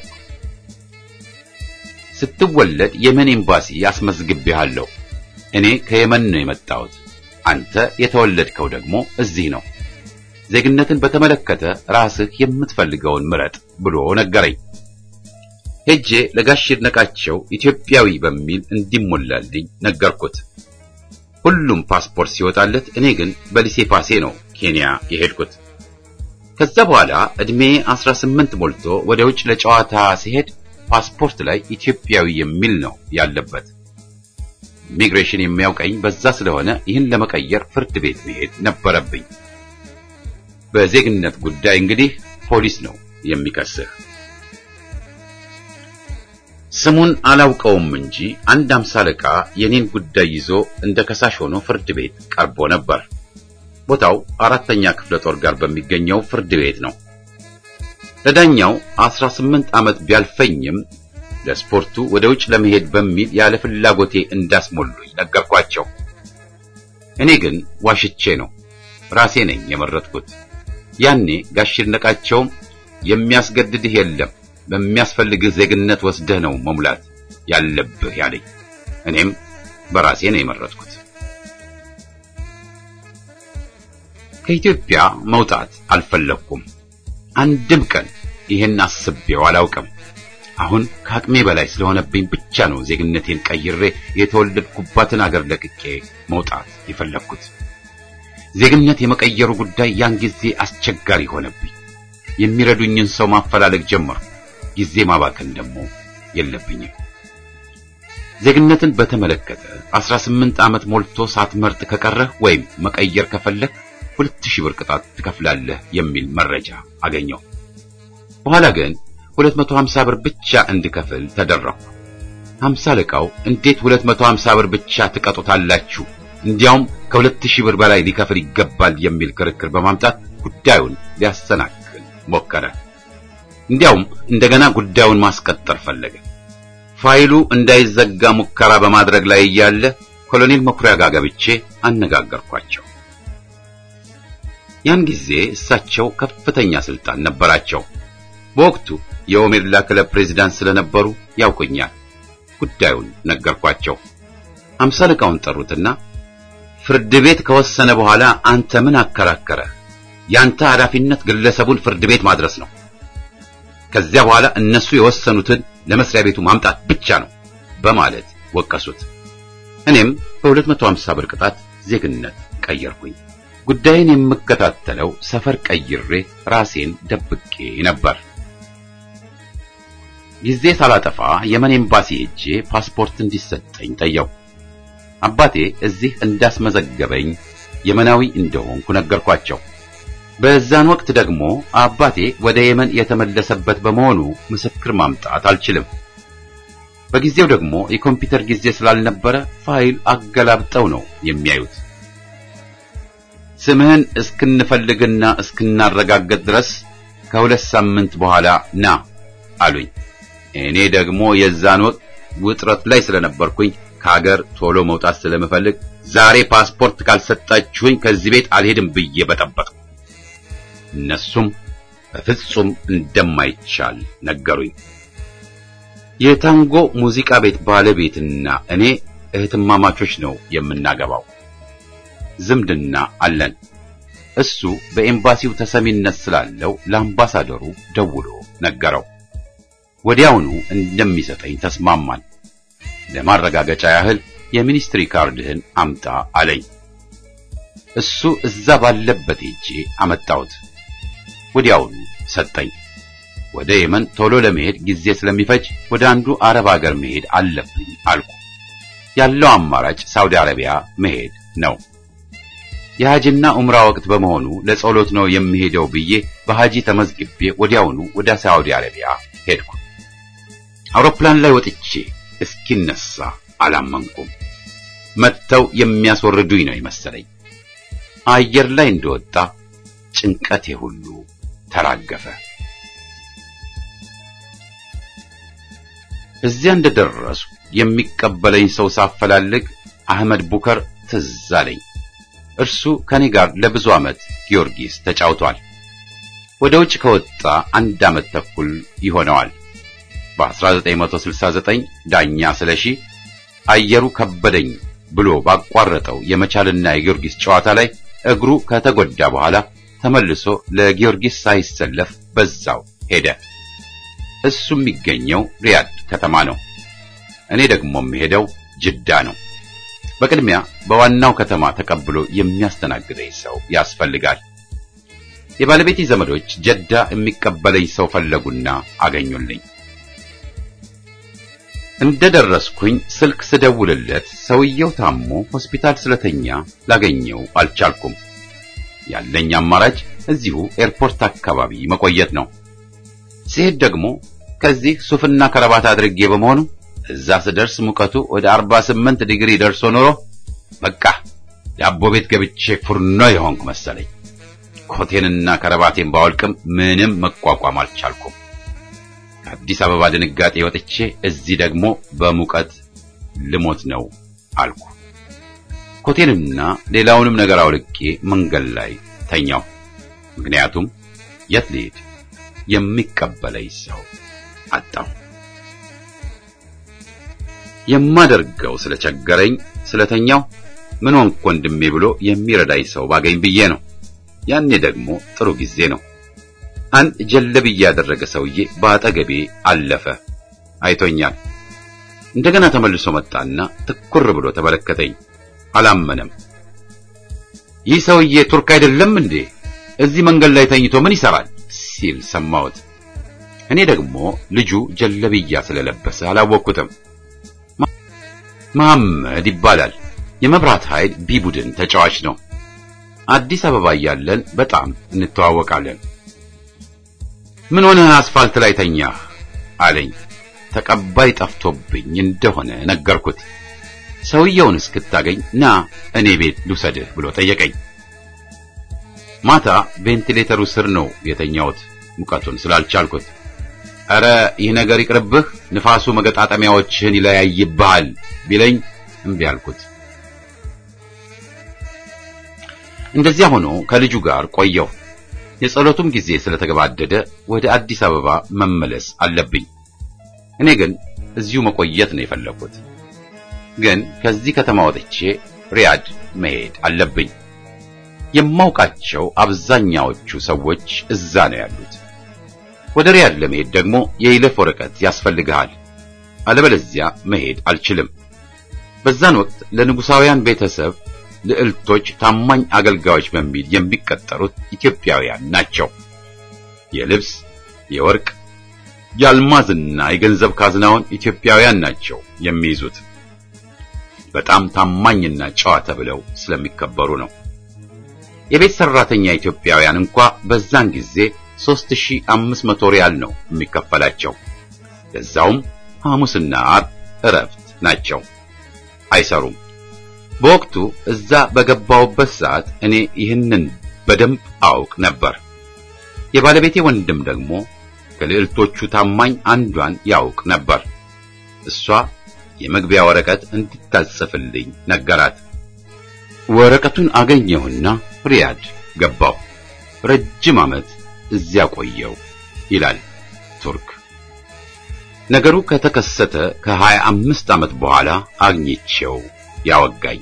ስትወለድ የመን ኤምባሲ አስመዝግቤሃለሁ። እኔ ከየመን ነው የመጣሁት። አንተ የተወለድከው ደግሞ እዚህ ነው። ዜግነትን በተመለከተ ራስህ የምትፈልገውን ምረጥ ብሎ ነገረኝ። ሄጄ ለጋሽ ይድነቃቸው ኢትዮጵያዊ በሚል እንዲሞላልኝ ነገርኩት። ሁሉም ፓስፖርት ሲወጣለት፣ እኔ ግን በሊሴ ፓሴ ነው ኬንያ የሄድኩት። ከዛ በኋላ እድሜ 18 ሞልቶ ወደ ውጭ ለጨዋታ ሲሄድ ፓስፖርት ላይ ኢትዮጵያዊ የሚል ነው ያለበት። ኢሚግሬሽን የሚያውቀኝ በዛ ስለሆነ ይህን ለመቀየር ፍርድ ቤት መሄድ ነበረብኝ። በዜግነት ጉዳይ እንግዲህ ፖሊስ ነው የሚከስህ። ስሙን አላውቀውም እንጂ አንድ አምሳ አለቃ የኔን ጉዳይ ይዞ እንደ ከሳሽ ሆኖ ፍርድ ቤት ቀርቦ ነበር። ቦታው አራተኛ ክፍለ ጦር ጋር በሚገኘው ፍርድ ቤት ነው። ለዳኛው 18 ዓመት ቢያልፈኝም ለስፖርቱ ወደ ውጭ ለመሄድ በሚል ያለ ፍላጎቴ እንዳስሞሉኝ ነገርኳቸው። እኔ ግን ዋሽቼ ነው ራሴ ነኝ የመረጥኩት። ያኔ ጋሽ ይድነቃቸውም የሚያስገድድህ የለም በሚያስፈልግህ ዜግነት ወስደህ ነው መሙላት ያለብህ ያለኝ። እኔም በራሴ ነው የመረጥኩት። ከኢትዮጵያ መውጣት አልፈለግኩም። አንድም ቀን ይህን አስቤው አላውቅም። አሁን ከአቅሜ በላይ ስለሆነብኝ ብቻ ነው ዜግነቴን ቀይሬ የተወለድኩባትን አገር ለቅቄ መውጣት የፈለግኩት። ዜግነት የመቀየሩ ጉዳይ ያን ጊዜ አስቸጋሪ ሆነብኝ። የሚረዱኝን ሰው ማፈላለግ ጀመርኩ። ጊዜ ማባከን ደግሞ የለብኝም። ዜግነትን በተመለከተ 18 ዓመት ሞልቶ ሳትመርጥ ከቀረህ ወይም መቀየር ከፈለግ ሁለት ሺህ ብር ቅጣት ትከፍላለህ የሚል መረጃ አገኘው። በኋላ ግን 250 ብር ብቻ እንድከፍል ተደረኩ። 50 አለቃው እንዴት 250 ብር ብቻ ትቀጡታላችሁ? እንዲያውም ከሁለት ሺህ ብር በላይ ሊከፍል ይገባል የሚል ክርክር በማምጣት ጉዳዩን ሊያሰናክል ሞከረ። እንዲያውም እንደገና ጉዳዩን ማስቀጠር ፈለገ። ፋይሉ እንዳይዘጋ ሙከራ በማድረግ ላይ እያለ ኮሎኔል መኩሪያ ጋር ገብቼ አነጋገርኳቸው። ያን ጊዜ እሳቸው ከፍተኛ ስልጣን ነበራቸው። በወቅቱ የኦሜድላ ክለብ ፕሬዝዳንት ስለነበሩ ያውቁኛል። ጉዳዩን ነገርኳቸው። አምሳ አለቃውን ጠሩትና ፍርድ ቤት ከወሰነ በኋላ አንተ ምን አከራከረ? ያንተ ኃላፊነት ግለሰቡን ፍርድ ቤት ማድረስ ነው። ከዚያ በኋላ እነሱ የወሰኑትን ለመስሪያ ቤቱ ማምጣት ብቻ ነው በማለት ወቀሱት። እኔም በ250 ብር ቅጣት ዜግነት ቀየርኩኝ። ጉዳይን የምከታተለው ሰፈር ቀይሬ ራሴን ደብቄ ነበር። ጊዜ ሳላጠፋ የመን ኤምባሲ ሄጄ ፓስፖርት እንዲሰጠኝ ጠየቁ። አባቴ እዚህ እንዳስመዘገበኝ የመናዊ እንደሆንኩ ነገርኳቸው። በዛን ወቅት ደግሞ አባቴ ወደ የመን የተመለሰበት በመሆኑ ምስክር ማምጣት አልችልም። በጊዜው ደግሞ የኮምፒውተር ጊዜ ስላልነበረ ፋይል አገላብጠው ነው የሚያዩት። ስምህን እስክንፈልግና እስክናረጋገጥ ድረስ ከሁለት ሳምንት በኋላ ና አሉኝ። እኔ ደግሞ የዛን ወቅት ውጥረት ላይ ስለነበርኩኝ ከሀገር ቶሎ መውጣት ስለምፈልግ ዛሬ ፓስፖርት ካልሰጣችሁኝ ከዚህ ቤት አልሄድም ብዬ በጠበጥኩ። እነሱም በፍጹም እንደማይቻል ነገሩኝ። የታንጎ ሙዚቃ ቤት ባለቤትና እኔ እህትማማቾች ነው የምናገባው። ዝምድና አለን። እሱ በኤምባሲው ተሰሚነት ስላለው ለአምባሳደሩ ደውሎ ነገረው። ወዲያውኑ እንደሚሰጠኝ ተስማማን። ለማረጋገጫ ያህል የሚኒስትሪ ካርድህን አምጣ አለኝ። እሱ እዛ ባለበት ሄጄ አመጣሁት። ወዲያውኑ ሰጠኝ። ወደ የመን ቶሎ ለመሄድ ጊዜ ስለሚፈጅ ወደ አንዱ አረብ ሀገር መሄድ አለብኝ አልኩ። ያለው አማራጭ ሳውዲ አረቢያ መሄድ ነው። የሐጅና ዑምራ ወቅት በመሆኑ ለጸሎት ነው የሚሄደው ብዬ በሐጂ ተመዝግቤ ወዲያውኑ ወደ ሳውዲ አረቢያ ሄድኩ። አውሮፕላን ላይ ወጥቼ እስኪነሳ አላመንኩም። መጥተው የሚያስወርዱኝ ነው የመሰለኝ። አየር ላይ እንደወጣ ጭንቀቴ ሁሉ ተራገፈ። እዚያ እንደደረሱ የሚቀበለኝ ሰው ሳፈላልግ አህመድ ቡከር ትዝ አለኝ። እርሱ ከኔ ጋር ለብዙ ዓመት ጊዮርጊስ ተጫውቷል። ወደ ውጭ ከወጣ አንድ ዓመት ተኩል ይሆነዋል። በ1969 ዳኛ ስለሺ አየሩ ከበደኝ ብሎ ባቋረጠው የመቻልና የጊዮርጊስ ጨዋታ ላይ እግሩ ከተጎዳ በኋላ ተመልሶ ለጊዮርጊስ ሳይሰለፍ በዛው ሄደ። እሱ የሚገኘው ሪያድ ከተማ ነው። እኔ ደግሞ የምሄደው ጅዳ ነው። በቅድሚያ በዋናው ከተማ ተቀብሎ የሚያስተናግደኝ ሰው ያስፈልጋል። የባለቤቴ ዘመዶች ጀዳ የሚቀበለኝ ሰው ፈለጉና አገኙልኝ። እንደደረስኩኝ ስልክ ስደውልለት ሰውየው ታሞ ሆስፒታል ስለተኛ ላገኘው አልቻልኩም። ያለኝ አማራጭ እዚሁ ኤርፖርት አካባቢ መቆየት ነው። ሲሄድ ደግሞ ከዚህ ሱፍና ከረባት አድርጌ በመሆኑ እዛ ስደርስ ሙቀቱ ወደ 48 ዲግሪ ደርሶ ኖሮ በቃ ዳቦ ቤት ገብቼ ፉርኖ የሆንኩ መሰለኝ። ኮቴንና ከረባቴን ባወልቅም ምንም መቋቋም አልቻልኩም። ከአዲስ አበባ ድንጋጤ ወጥቼ እዚህ ደግሞ በሙቀት ልሞት ነው አልኩ። ኮቴንና ሌላውንም ነገር አውልቄ መንገድ ላይ ተኛው። ምክንያቱም የት ልሄድ የሚቀበለኝ ሰው አጣሁ። የማደርገው ስለቸገረኝ ስለተኛው ምን ሆንክ ወንድሜ ብሎ የሚረዳኝ ሰው ባገኝ ብዬ ነው። ያኔ ደግሞ ጥሩ ጊዜ ነው። አንድ ጀለብያ ያደረገ ሰውዬ በአጠገቤ አለፈ። አይቶኛል። እንደገና ተመልሶ መጣና ትኩር ብሎ ተመለከተኝ። አላመነም። ይህ ሰውዬ ቱርክ አይደለም እንዴ? እዚህ መንገድ ላይ ተኝቶ ምን ይሰራል? ሲል ሰማሁት። እኔ ደግሞ ልጁ ጀለብያ ስለለበሰ አላወቅኩትም። መሐመድ ይባላል። የመብራት ኃይል ቢ ቡድን ተጫዋች ነው። አዲስ አበባ እያለን በጣም እንተዋወቃለን። ምን ሆነህ አስፋልት ላይ ተኛህ አለኝ። ተቀባይ ጠፍቶብኝ እንደሆነ ነገርኩት። ሰውየውን እስክታገኝ ና እኔ ቤት ልውሰድህ ብሎ ጠየቀኝ። ማታ ቬንቲሌተሩ ስር ነው የተኛሁት ሙቀቱን ስላልቻልኩት። ኧረ ይህ ነገር ይቅርብህ፣ ንፋሱ መገጣጠሚያዎችህን ይለያይብሃል ቢለኝ እምቢ አልኩት። እንደዚያ ሆኖ ከልጁ ጋር ቆየሁ። የጸሎቱም ጊዜ ስለተገባደደ ወደ አዲስ አበባ መመለስ አለብኝ። እኔ ግን እዚሁ መቆየት ነው የፈለኩት። ግን ከዚህ ከተማ ወጥቼ ሪያድ መሄድ አለብኝ። የማውቃቸው አብዛኛዎቹ ሰዎች እዛ ነው ያሉት። ወደ ሪያድ ለመሄድ ደግሞ የይለፍ ወረቀት ያስፈልግሃል። አለበለዚያ መሄድ አልችልም። በዛን ወቅት ለንጉሳውያን ቤተሰብ ልዕልቶች ታማኝ አገልጋዮች በሚል የሚቀጠሩት ኢትዮጵያውያን ናቸው። የልብስ፣ የወርቅ፣ የአልማዝና የገንዘብ ካዝናውን ኢትዮጵያውያን ናቸው የሚይዙት። በጣም ታማኝና ጨዋ ተብለው ስለሚከበሩ ነው። የቤት ሰራተኛ ኢትዮጵያውያን እንኳ በዛን ጊዜ 3500 ሪያል ነው የሚከፈላቸው። ለዛውም ሐሙስና ዓርብ እረፍት ናቸው፣ አይሰሩም። በወቅቱ እዛ በገባውበት ሰዓት እኔ ይህንን በደንብ አውቅ ነበር። የባለቤቴ ወንድም ደግሞ ከልዕልቶቹ ታማኝ አንዷን ያውቅ ነበር። እሷ የመግቢያ ወረቀት እንድታጽፍልኝ ነገራት። ወረቀቱን አገኘሁና ሪያድ ገባሁ። ረጅም ዓመት እዚያ ቆየው ይላል ቱርክ። ነገሩ ከተከሰተ ከሀያ አምስት ዓመት በኋላ አግኝቼው ያወጋኝ።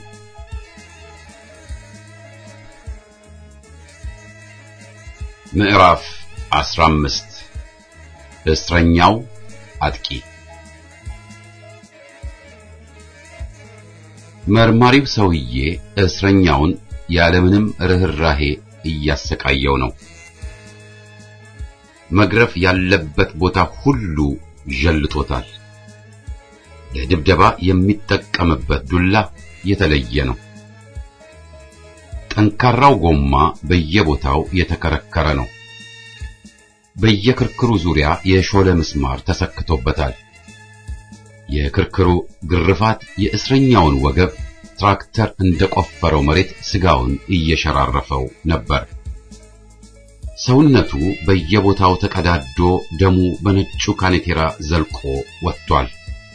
ምዕራፍ 15 እስረኛው አጥቂ መርማሪው ሰውዬ እስረኛውን ያለምንም ርህራሄ እያሰቃየው ነው። መግረፍ ያለበት ቦታ ሁሉ ዠልጦታል። ለድብደባ የሚጠቀምበት ዱላ የተለየ ነው። ጠንካራው ጎማ በየቦታው የተከረከረ ነው። በየክርክሩ ዙሪያ የሾለ ምስማር ተሰክቶበታል። የክርክሩ ግርፋት የእስረኛውን ወገብ ትራክተር እንደቆፈረው መሬት ስጋውን እየሸራረፈው ነበር። ሰውነቱ በየቦታው ተቀዳዶ ደሙ በነጩ ካኔቴራ ዘልቆ ወጥቷል።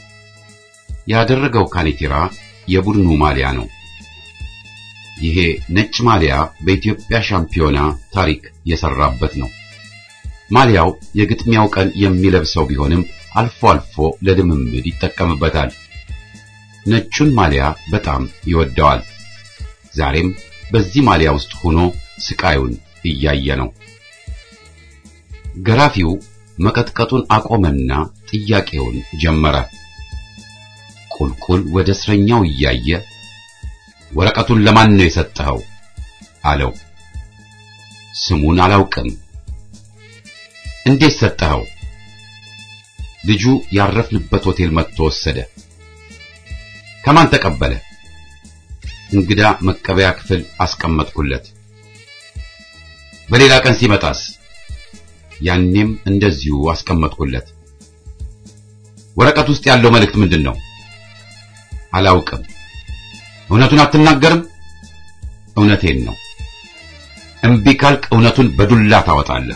ያደረገው ካኔቴራ የቡድኑ ማሊያ ነው። ይሄ ነጭ ማሊያ በኢትዮጵያ ሻምፒዮና ታሪክ የሰራበት ነው። ማሊያው የግጥሚያው ቀን የሚለብሰው ቢሆንም አልፎ አልፎ ለልምምድ ይጠቀምበታል። ነጩን ማሊያ በጣም ይወደዋል። ዛሬም በዚህ ማሊያ ውስጥ ሆኖ ስቃዩን እያየ ነው። ገራፊው መቀጥቀጡን አቆመና ጥያቄውን ጀመረ። ቁልቁል ወደ እስረኛው እያየ ወረቀቱን ለማን ነው የሰጠኸው? አለው። ስሙን አላውቅም። እንዴት ሰጠኸው? ልጁ ያረፍንበት ሆቴል መጥቶ ወሰደ። ከማን ተቀበለ? እንግዳ መቀበያ ክፍል አስቀመጥኩለት። በሌላ ቀን ሲመጣስ? ያኔም እንደዚሁ አስቀመጥኩለት። ወረቀት ውስጥ ያለው መልእክት ምንድን ነው? አላውቅም። እውነቱን አትናገርም? እውነቴን ነው። እምቢ ካልክ እውነቱን በዱላ ታወጣለህ።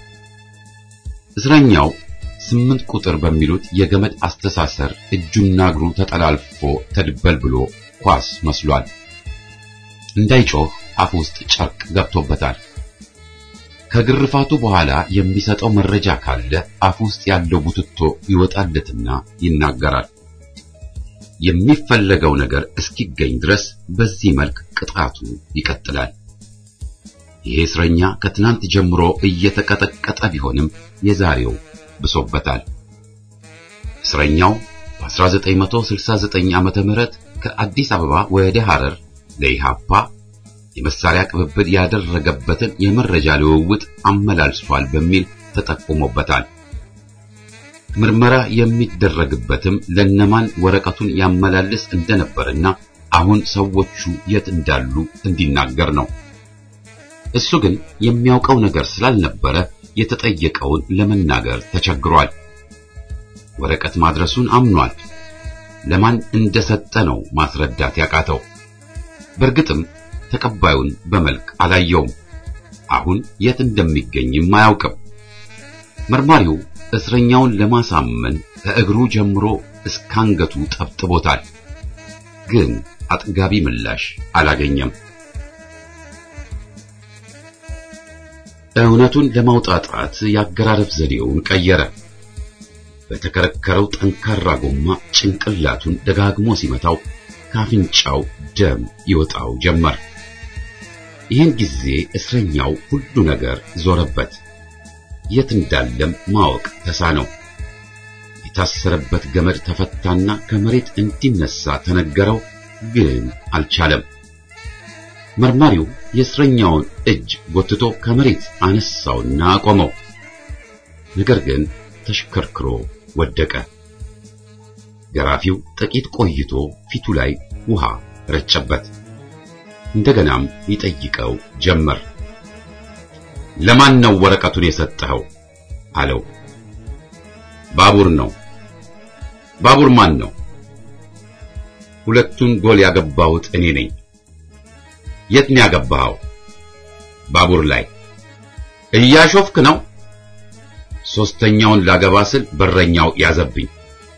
እስረኛው ስምንት ቁጥር በሚሉት የገመድ አስተሳሰር እጁና እግሩ ተጠላልፎ ተድበልብሎ ኳስ መስሏል። እንዳይጮህ አፍ ውስጥ ጨርቅ ገብቶበታል። ከግርፋቱ በኋላ የሚሰጠው መረጃ ካለ አፍ ውስጥ ያለው ቡትቶ ይወጣለትና ይናገራል። የሚፈለገው ነገር እስኪገኝ ድረስ በዚህ መልክ ቅጣቱ ይቀጥላል። ይሄ እስረኛ ከትናንት ጀምሮ እየተቀጠቀጠ ቢሆንም የዛሬው ብሶበታል። እስረኛው በ1969 ዓመተ ምህረት ከአዲስ አበባ ወደ ሐረር ለኢሃፓ የመሳሪያ ቅብብል ያደረገበትን የመረጃ ልውውጥ አመላልሷል በሚል ተጠቁሞበታል። ምርመራ የሚደረግበትም ለነማን ወረቀቱን ያመላልስ እንደነበርና አሁን ሰዎቹ የት እንዳሉ እንዲናገር ነው። እሱ ግን የሚያውቀው ነገር ስላልነበረ የተጠየቀውን ለመናገር ተቸግሯል። ወረቀት ማድረሱን አምኗል። ለማን እንደሰጠ ነው ማስረዳት ያቃተው። በእርግጥም ተቀባዩን በመልክ አላየውም። አሁን የት እንደሚገኝም አያውቅም። መርማሪው እስረኛውን ለማሳመን ከእግሩ ጀምሮ እስከ አንገቱ ጠብጥቦታል። ግን አጥጋቢ ምላሽ አላገኘም። እውነቱን ለማውጣጣት የአገራረብ ዘዴውን ቀየረ። በተከረከረው ጠንካራ ጎማ ጭንቅላቱን ደጋግሞ ሲመታው ካፍንጫው ደም ይወጣው ጀመር። ይህን ጊዜ እስረኛው ሁሉ ነገር ዞረበት። የት እንዳለም ማወቅ ተሳነው። የታሰረበት ገመድ ተፈታና ከመሬት እንዲነሳ ተነገረው፣ ግን አልቻለም። መርማሪው የእስረኛውን እጅ ጎትቶ ከመሬት አነሳውና አቆመው። ነገር ግን ተሽከርክሮ ወደቀ። ገራፊው ጥቂት ቆይቶ ፊቱ ላይ ውሃ ረጨበት። እንደገናም ይጠይቀው ጀመር። ለማን ነው ወረቀቱን የሰጠኸው? አለው። ባቡር ነው። ባቡር ማን ነው? ሁለቱን ጎል ያገባሁት እኔ ነኝ። የት ነው ያገባኸው? ባቡር ላይ። እያሾፍክ ነው? ሶስተኛውን ላገባ ስል በረኛው ያዘብኝ።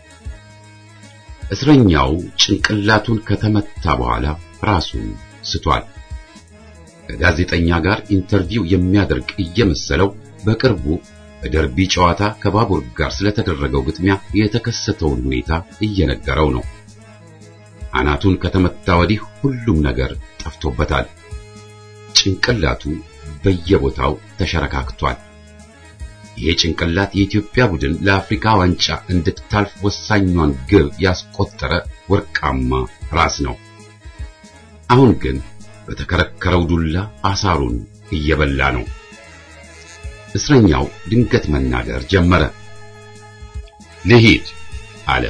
እስረኛው ጭንቅላቱን ከተመታ በኋላ ራሱን ስቷል። ከጋዜጠኛ ጋር ኢንተርቪው የሚያደርግ እየመሰለው በቅርቡ በደርቢ ጨዋታ ከባቡር ጋር ስለተደረገው ግጥሚያ የተከሰተውን ሁኔታ እየነገረው ነው። አናቱን ከተመታ ወዲህ ሁሉም ነገር ጠፍቶበታል። ጭንቅላቱ በየቦታው ተሸረካክቷል። ይሄ ጭንቅላት የኢትዮጵያ ቡድን ለአፍሪካ ዋንጫ እንድታልፍ ወሳኟን ግብ ያስቆጠረ ወርቃማ ራስ ነው። አሁን ግን በተከረከረው ዱላ አሳሩን እየበላ ነው። እስረኛው ድንገት መናገር ጀመረ። ልሂድ አለ።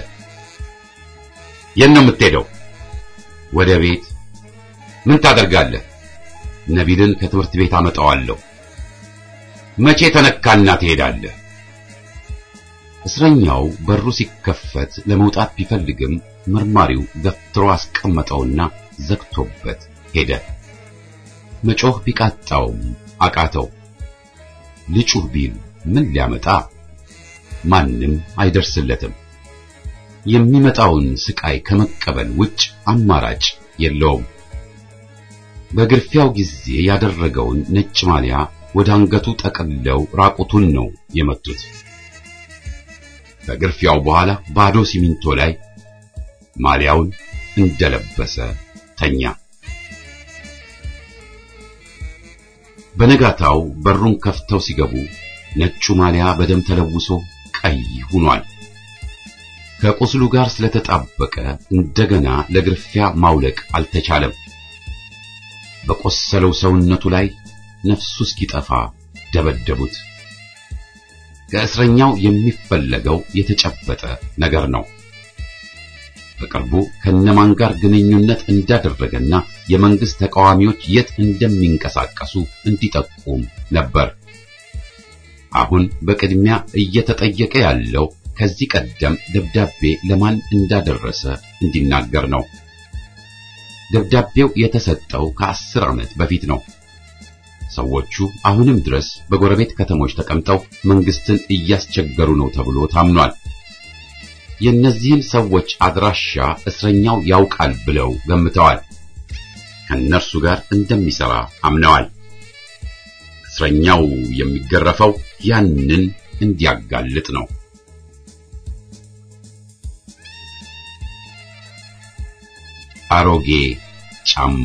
የት ነው የምትሄደው? ወደ ቤት። ምን ታደርጋለህ? ነቢልን ከትምህርት ቤት አመጣዋለሁ። መቼ ተነካና ትሄዳለህ? እስረኛው በሩ ሲከፈት ለመውጣት ቢፈልግም መርማሪው ገፍትሮ አስቀመጠውና ዘግቶበት ሄደ። መጮህ ቢቃጣውም አቃተው። ልጩህ ቢል ምን ሊያመጣ? ማንም አይደርስለትም። የሚመጣውን ስቃይ ከመቀበል ውጭ አማራጭ የለውም። በግርፊያው ጊዜ ያደረገውን ነጭ ማሊያ ወደ አንገቱ ጠቅልለው ራቁቱን ነው የመቱት። ከግርፊያው በኋላ ባዶ ሲሚንቶ ላይ ማሊያውን እንደለበሰ ተኛ። በነጋታው በሩን ከፍተው ሲገቡ ነጩ ማሊያ በደም ተለውሶ ቀይ ሆኗል። ከቁስሉ ጋር ስለተጣበቀ እንደገና ለግርፊያ ማውለቅ አልተቻለም። በቆሰለው ሰውነቱ ላይ ነፍሱ እስኪጠፋ ደበደቡት። ከእስረኛው የሚፈለገው የተጨበጠ ነገር ነው። በቅርቡ ከነማን ጋር ግንኙነት እንዳደረገና የመንግስት ተቃዋሚዎች የት እንደሚንቀሳቀሱ እንዲጠቁም ነበር። አሁን በቅድሚያ እየተጠየቀ ያለው ከዚህ ቀደም ደብዳቤ ለማን እንዳደረሰ እንዲናገር ነው። ደብዳቤው የተሰጠው ከአስር ዓመት በፊት ነው። ሰዎቹ አሁንም ድረስ በጎረቤት ከተሞች ተቀምጠው መንግስትን እያስቸገሩ ነው ተብሎ ታምኗል። የእነዚህን ሰዎች አድራሻ እስረኛው ያውቃል ብለው ገምተዋል። ከእነርሱ ጋር እንደሚሰራ አምነዋል። እስረኛው የሚገረፈው ያንን እንዲያጋልጥ ነው። አሮጌ ጫማ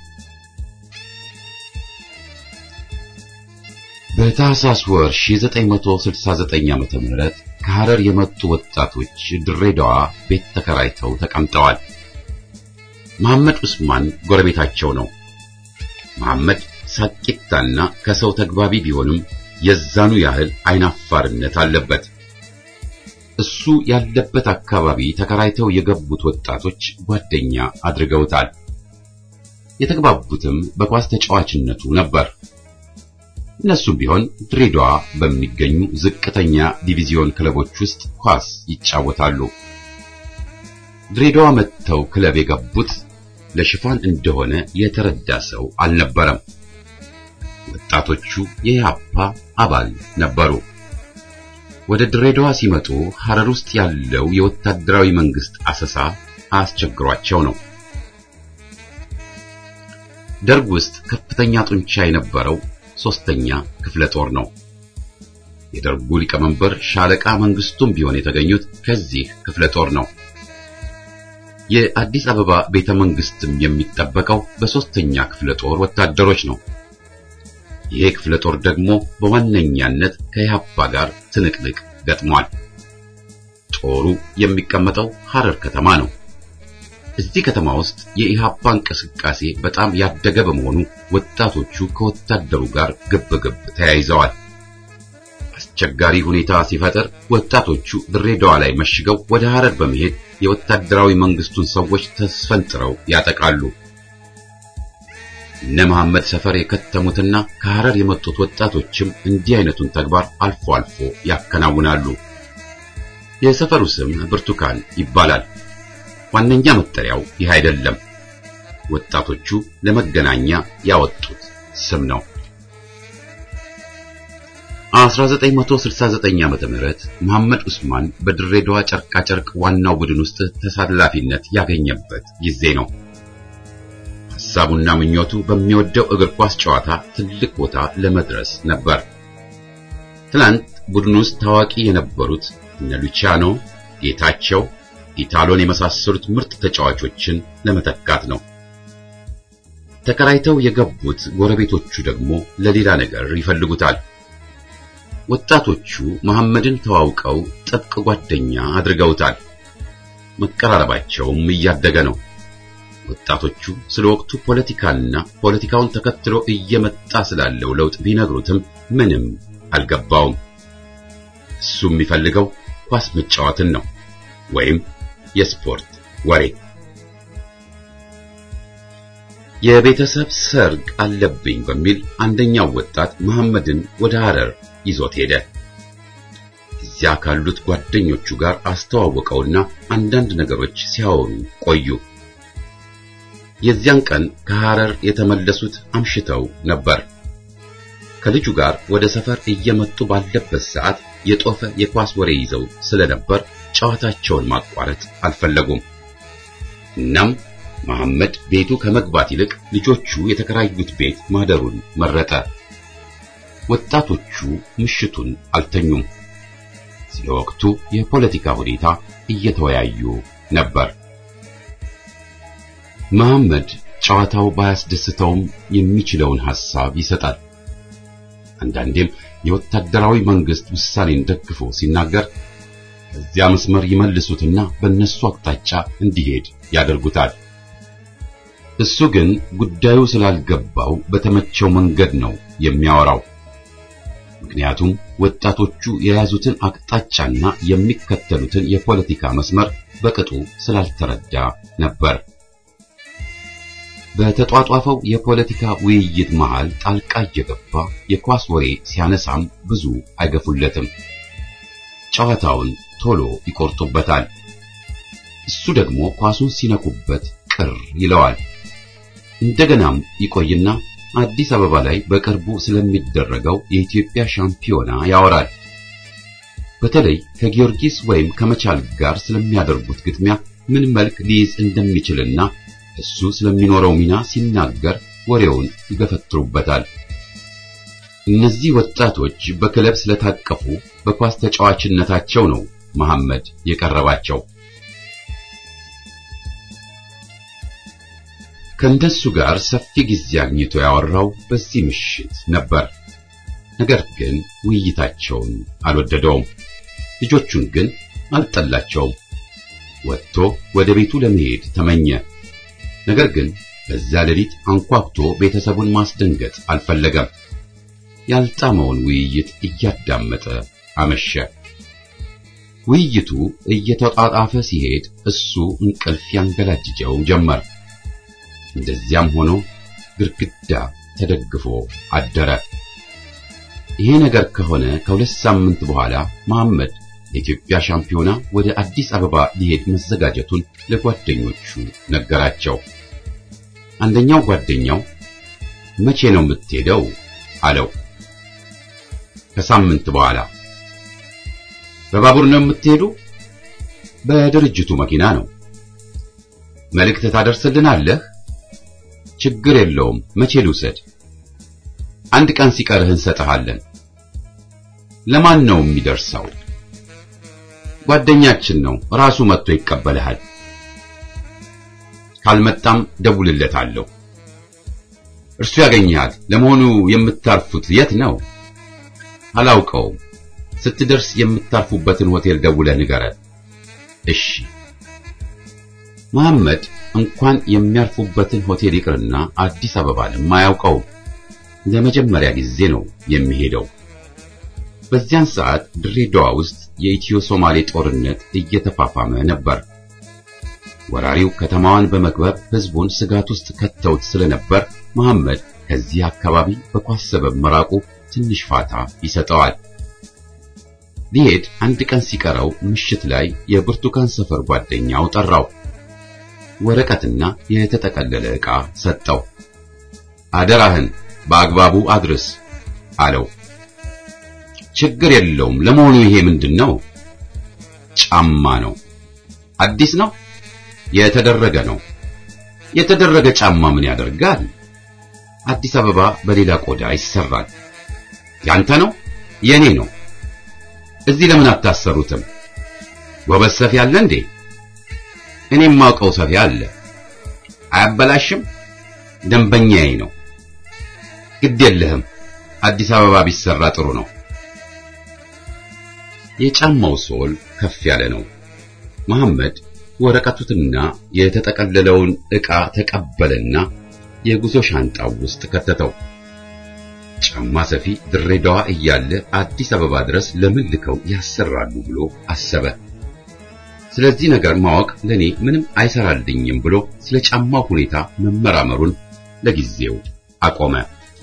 በታህሳስ ወር 1969 ዓመተ ምህረት ከሐረር የመጡ ወጣቶች ድሬዳዋ ቤት ተከራይተው ተቀምጠዋል። መሐመድ ዑስማን ጎረቤታቸው ነው። መሐመድ ሳቂታና ከሰው ተግባቢ ቢሆንም የዛኑ ያህል አይናፋርነት አለበት። እሱ ያለበት አካባቢ ተከራይተው የገቡት ወጣቶች ጓደኛ አድርገውታል። የተግባቡትም በኳስ ተጫዋችነቱ ነበር። እነሱም ቢሆን ድሬዳዋ በሚገኙ ዝቅተኛ ዲቪዚዮን ክለቦች ውስጥ ኳስ ይጫወታሉ። ድሬዳዋ መጥተው ክለብ የገቡት ለሽፋን እንደሆነ የተረዳ ሰው አልነበረም። ወጣቶቹ የኢህአፓ አባል ነበሩ። ወደ ድሬዳዋ ሲመጡ ሐረር ውስጥ ያለው የወታደራዊ መንግስት አሰሳ አስቸግሯቸው ነው። ደርግ ውስጥ ከፍተኛ ጡንቻ የነበረው ሶስተኛ ክፍለ ጦር ነው። የደርጉ ሊቀመንበር ሻለቃ መንግስቱም ቢሆን የተገኙት ከዚህ ክፍለ ጦር ነው። የአዲስ አበባ ቤተ መንግስትም የሚጠበቀው በሶስተኛ ክፍለ ጦር ወታደሮች ነው። ይሄ ክፍለ ጦር ደግሞ በዋነኛነት ከኢህአፓ ጋር ትንቅንቅ ገጥሟል። ጦሩ የሚቀመጠው ሐረር ከተማ ነው። እዚህ ከተማ ውስጥ የኢህአፓ እንቅስቃሴ በጣም ያደገ በመሆኑ ወጣቶቹ ከወታደሩ ጋር ግብ ግብ ተያይዘዋል። አስቸጋሪ ሁኔታ ሲፈጠር ወጣቶቹ ድሬዳዋ ላይ መሽገው ወደ ሐረር በመሄድ የወታደራዊ መንግስቱን ሰዎች ተስፈንጥረው ያጠቃሉ። እነ መሐመድ ሰፈር የከተሙትና ከሐረር የመጡት ወጣቶችም እንዲህ አይነቱን ተግባር አልፎ አልፎ ያከናውናሉ። የሰፈሩ ስም ብርቱካን ይባላል። ዋነኛ መጠሪያው ይህ አይደለም። ወጣቶቹ ለመገናኛ ያወጡት ስም ነው። 1969 ዓመተ ምህረት መሐመድ ዑስማን በድሬዳዋ ጨርቃ ጨርቅ ዋናው ቡድን ውስጥ ተሳላፊነት ያገኘበት ጊዜ ነው። ሐሳቡና ምኞቱ በሚወደው እግር ኳስ ጨዋታ ትልቅ ቦታ ለመድረስ ነበር። ትላንት ቡድን ውስጥ ታዋቂ የነበሩት እነ ሉቺያኖ፣ ጌታቸው፣ ኢታሎን የመሳሰሉት ምርጥ ተጫዋቾችን ለመተካት ነው። ተከራይተው የገቡት ጎረቤቶቹ ደግሞ ለሌላ ነገር ይፈልጉታል። ወጣቶቹ መሐመድን ተዋውቀው ጥብቅ ጓደኛ አድርገውታል። መቀራረባቸውም እያደገ ነው። ወጣቶቹ ስለ ወቅቱ ፖለቲካና ፖለቲካውን ተከትሎ እየመጣ ስላለው ለውጥ ቢነግሩትም ምንም አልገባውም። እሱ የሚፈልገው ኳስ መጫወትን ነው ወይም የስፖርት ወሬ። የቤተሰብ ሰርግ አለብኝ በሚል አንደኛው ወጣት መሐመድን ወደ ሐረር ይዞት ሄደ። እዚያ ካሉት ጓደኞቹ ጋር አስተዋወቀውና አንዳንድ ነገሮች ሲያወሩ ቆዩ። የዚያን ቀን ከሐረር የተመለሱት አምሽተው ነበር። ከልጁ ጋር ወደ ሰፈር እየመጡ ባለበት ሰዓት የጦፈ የኳስ ወሬ ይዘው ስለነበር ጨዋታቸውን ማቋረጥ አልፈለጉም። እናም መሐመድ ቤቱ ከመግባት ይልቅ ልጆቹ የተከራዩት ቤት ማደሩን መረጠ። ወጣቶቹ ምሽቱን አልተኙም። ስለ ወቅቱ የፖለቲካ ሁኔታ እየተወያዩ ነበር። መሐመድ ጨዋታው ባያስደስተውም የሚችለውን ሐሳብ ይሰጣል። አንዳንዴም የወታደራዊ መንግስት ውሳኔን ደግፎ ሲናገር ከዚያ መስመር ይመልሱትና በእነሱ አቅጣጫ እንዲሄድ ያደርጉታል። እሱ ግን ጉዳዩ ስላልገባው በተመቸው መንገድ ነው የሚያወራው። ምክንያቱም ወጣቶቹ የያዙትን አቅጣጫና የሚከተሉትን የፖለቲካ መስመር በቅጡ ስላልተረዳ ነበር። በተጧጧፈው የፖለቲካ ውይይት መሃል ጣልቃ እየገባ የኳስ ወሬ ሲያነሳም ብዙ አይገፉለትም። ጨዋታውን ቶሎ ይቆርጡበታል። እሱ ደግሞ ኳሱን ሲነኩበት ቅር ይለዋል። እንደገናም ይቆይና አዲስ አበባ ላይ በቅርቡ ስለሚደረገው የኢትዮጵያ ሻምፒዮና ያወራል። በተለይ ከጊዮርጊስ ወይም ከመቻል ጋር ስለሚያደርጉት ግጥሚያ ምን መልክ ሊይዝ እንደሚችልና እሱ ስለሚኖረው ሚና ሲናገር ወሬውን ይገፈትሩበታል። እነዚህ ወጣቶች በክለብ ስለታቀፉ በኳስ ተጫዋችነታቸው ነው መሐመድ የቀረባቸው። ከእንደሱ ጋር ሰፊ ጊዜ አግኝቶ ያወራው በዚህ ምሽት ነበር። ነገር ግን ውይይታቸውን አልወደደውም። ልጆቹን ግን አልጠላቸውም። ወጥቶ ወደ ቤቱ ለመሄድ ተመኘ። ነገር ግን በዛ ሌሊት አንኳኩቶ ቤተሰቡን ማስደንገጥ አልፈለገም። ያልጣመውን ውይይት እያዳመጠ አመሸ። ውይይቱ እየተጣጣፈ ሲሄድ እሱ እንቅልፍ ያንገላጅጀው ጀመር። እንደዚያም ሆኖ ግድግዳ ተደግፎ አደረ። ይሄ ነገር ከሆነ ከሁለት ሳምንት በኋላ መሐመድ የኢትዮጵያ ሻምፒዮና ወደ አዲስ አበባ ሊሄድ መዘጋጀቱን ለጓደኞቹ ነገራቸው። አንደኛው ጓደኛው መቼ ነው የምትሄደው አለው። ከሳምንት በኋላ። በባቡር ነው የምትሄዱ? በድርጅቱ መኪና ነው። መልእክት ታደርስልናለህ? ችግር የለውም። መቼ ልውሰድ? አንድ ቀን ሲቀርህ እንሰጥሃለን። ለማን ነው የሚደርሰው? ጓደኛችን ነው፣ ራሱ መጥቶ ይቀበልሃል። ካልመጣም ደውልለታለሁ። እርሱ ያገኝሃል። ለመሆኑ የምታርፉት የት ነው? አላውቀውም። ስትደርስ የምታርፉበትን ሆቴል ደውለህ ንገረን። እሺ። መሐመድ እንኳን የሚያርፉበትን ሆቴል ይቅርና አዲስ አበባንም አያውቀውም። ለመጀመሪያ ጊዜ ነው የሚሄደው። በዚያን ሰዓት ድሬዳዋ ውስጥ የኢትዮ ሶማሌ ጦርነት እየተፋፋመ ነበር። ወራሪው ከተማዋን በመክበብ ሕዝቡን ስጋት ውስጥ ከተውት ስለነበር መሐመድ ከዚህ አካባቢ በኳስ ሰበብ መራቁ ትንሽ ፋታ ይሰጠዋል። ሊሄድ አንድ ቀን ሲቀረው ምሽት ላይ የብርቱካን ሰፈር ጓደኛው ጠራው። ወረቀትና የተጠቀለለ ዕቃ ሰጠው። አደራህን በአግባቡ አድርስ አለው። ችግር የለውም። ለመሆኑ ይሄ ምንድን ነው? ጫማ ነው። አዲስ ነው? የተደረገ ነው። የተደረገ ጫማ ምን ያደርጋል? አዲስ አበባ በሌላ ቆዳ ይሰራል። ያንተ ነው? የኔ ነው። እዚህ ለምን አታሰሩትም? ጎበዝ ሰፊ አለ እንዴ? እኔም ማውቀው ሰፊ አለ። አያበላሽም? ደንበኛዬ ነው። ግድ የለህም። አዲስ አበባ ቢሰራ ጥሩ ነው። የጫማው ሶል ከፍ ያለ ነው። መሐመድ ወረቀቱንና የተጠቀለለውን ዕቃ ተቀበለና የጉዞ ሻንጣው ውስጥ ከተተው። ጫማ ሰፊ ድሬዳዋ እያለ አዲስ አበባ ድረስ ለምን ልከው ያሰራሉ ብሎ አሰበ። ስለዚህ ነገር ማወቅ ለኔ ምንም አይሰራልኝም ብሎ ስለ ጫማው ሁኔታ መመራመሩን ለጊዜው አቆመ።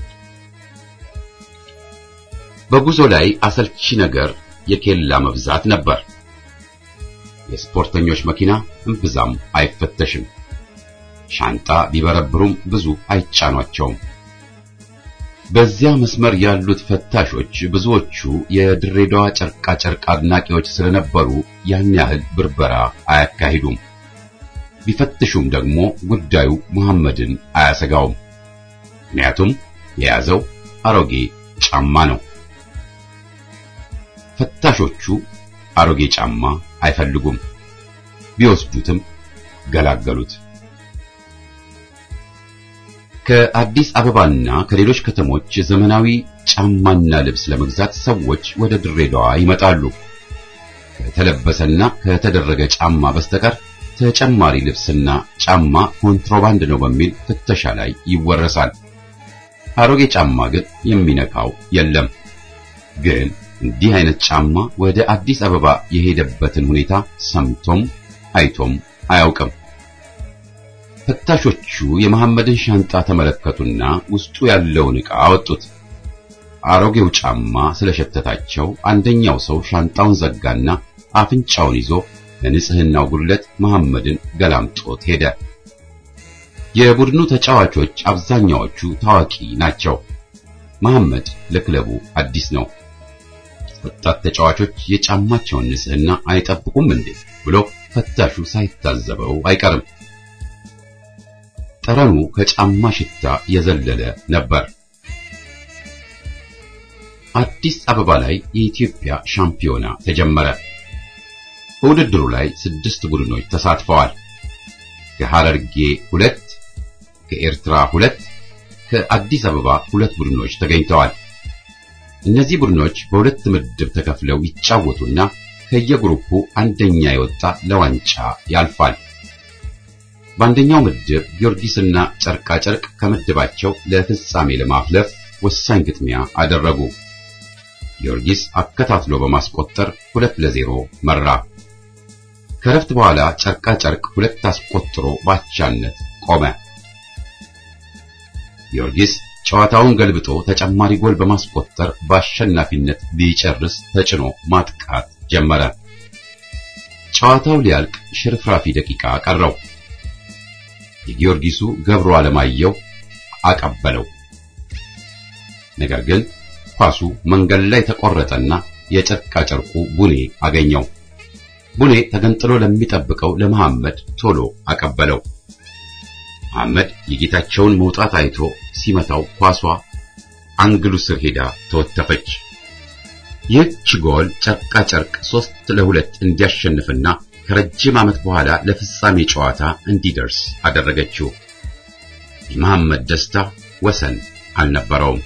በጉዞ ላይ አሰልቺ ነገር የኬላ መብዛት ነበር። የስፖርተኞች መኪና እምብዛም አይፈተሽም። ሻንጣ ቢበረብሩም ብዙ አይጫኗቸውም። በዚያ መስመር ያሉት ፈታሾች ብዙዎቹ የድሬዳዋ ጨርቃ ጨርቅ አድናቂዎች ስለነበሩ ያን ያህል ብርበራ አያካሂዱም። ቢፈትሹም ደግሞ ጉዳዩ መሐመድን አያሰጋውም። ምክንያቱም የያዘው አሮጌ ጫማ ነው። ፈታሾቹ አሮጌ ጫማ አይፈልጉም። ቢወስዱትም ገላገሉት። ከአዲስ አበባና ከሌሎች ከተሞች ዘመናዊ ጫማና ልብስ ለመግዛት ሰዎች ወደ ድሬዳዋ ይመጣሉ። ከተለበሰና ከተደረገ ጫማ በስተቀር ተጨማሪ ልብስና ጫማ ኮንትሮባንድ ነው በሚል ፍተሻ ላይ ይወረሳል። አሮጌ ጫማ ግን የሚነካው የለም። ግን እንዲህ አይነት ጫማ ወደ አዲስ አበባ የሄደበትን ሁኔታ ሰምቶም አይቶም አያውቅም። ፈታሾቹ የመሐመድን ሻንጣ ተመለከቱና ውስጡ ያለውን ዕቃ አወጡት። አሮጌው ጫማ ስለሸተታቸው አንደኛው ሰው ሻንጣውን ዘጋና አፍንጫውን ይዞ ለንጽህናው ጉድለት መሐመድን ገላምጦት ሄደ። የቡድኑ ተጫዋቾች አብዛኛዎቹ ታዋቂ ናቸው። መሐመድ ለክለቡ አዲስ ነው። ወጣት ተጫዋቾች የጫማቸውን ንጽህና አይጠብቁም እንዴ ብሎ ፈታሹ ሳይታዘበው አይቀርም። ጠረኑ ከጫማ ሽታ የዘለለ ነበር። አዲስ አበባ ላይ የኢትዮጵያ ሻምፒዮና ተጀመረ። በውድድሩ ላይ ስድስት ቡድኖች ተሳትፈዋል። ከሐረርጌ ሁለት፣ ከኤርትራ ሁለት፣ ከአዲስ አበባ ሁለት ቡድኖች ተገኝተዋል። እነዚህ ቡድኖች በሁለት ምድብ ተከፍለው ይጫወቱና ከየግሩፑ አንደኛ የወጣ ለዋንጫ ያልፋል። በአንደኛው ምድብ ጊዮርጊስና ጨርቃ ጨርቅ ከምድባቸው ለፍጻሜ ለማፍለፍ ወሳኝ ግጥሚያ አደረጉ። ጊዮርጊስ አከታትሎ በማስቆጠር ሁለት ለዜሮ መራ። ከረፍት በኋላ ጨርቃ ጨርቅ ሁለት አስቆጥሮ ባቻነት ቆመ። ጊዮርጊስ ጨዋታውን ገልብጦ ተጨማሪ ጎል በማስቆጠር በአሸናፊነት ቢጨርስ ተጭኖ ማጥቃት ጀመረ። ጨዋታው ሊያልቅ ሽርፍራፊ ደቂቃ ቀረው። የጊዮርጊሱ ገብሩ አለማየሁ አቀበለው። ነገር ግን ኳሱ መንገድ ላይ ተቆረጠና የጨርቃ ጨርቁ ቡኔ አገኘው። ቡኔ ተገንጥሎ ለሚጠብቀው ለመሐመድ ቶሎ አቀበለው። መሐመድ የጌታቸውን መውጣት አይቶ ሲመታው ኳሷ አንግሉ ስር ሄዳ ተወተፈች። ይህች ጎል ጨርቃ ጨርቅ ሶስት ለሁለት እንዲያሸንፍና ከረጅም ዓመት በኋላ ለፍጻሜ ጨዋታ እንዲደርስ አደረገችው። የመሐመድ ደስታ ወሰን አልነበረውም።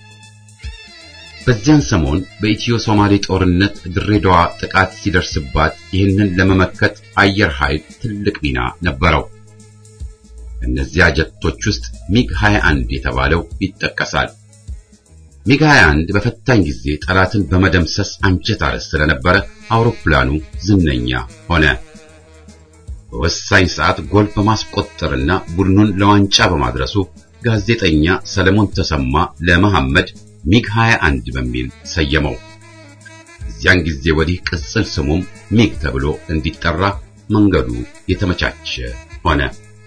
በዚያን ሰሞን በኢትዮ ሶማሌ ጦርነት ድሬዳዋ ጥቃት ሲደርስባት ይህንን ለመመከት አየር ኃይል ትልቅ ሚና ነበረው። እነዚያ ጀቶች ውስጥ ሚግ 21 የተባለው ይጠቀሳል። ሚግ 21 በፈታኝ ጊዜ ጠላትን በመደምሰስ አንጀት አረስ ስለነበረ አውሮፕላኑ ዝነኛ ሆነ። በወሳኝ ሰዓት ጎል በማስቆጠርና ቡድኑን ለዋንጫ በማድረሱ ጋዜጠኛ ሰለሞን ተሰማ ለመሐመድ ሚግ 21 በሚል ሰየመው። እዚያን ጊዜ ወዲህ ቅጽል ስሙም ሚግ ተብሎ እንዲጠራ መንገዱ የተመቻቸ ሆነ።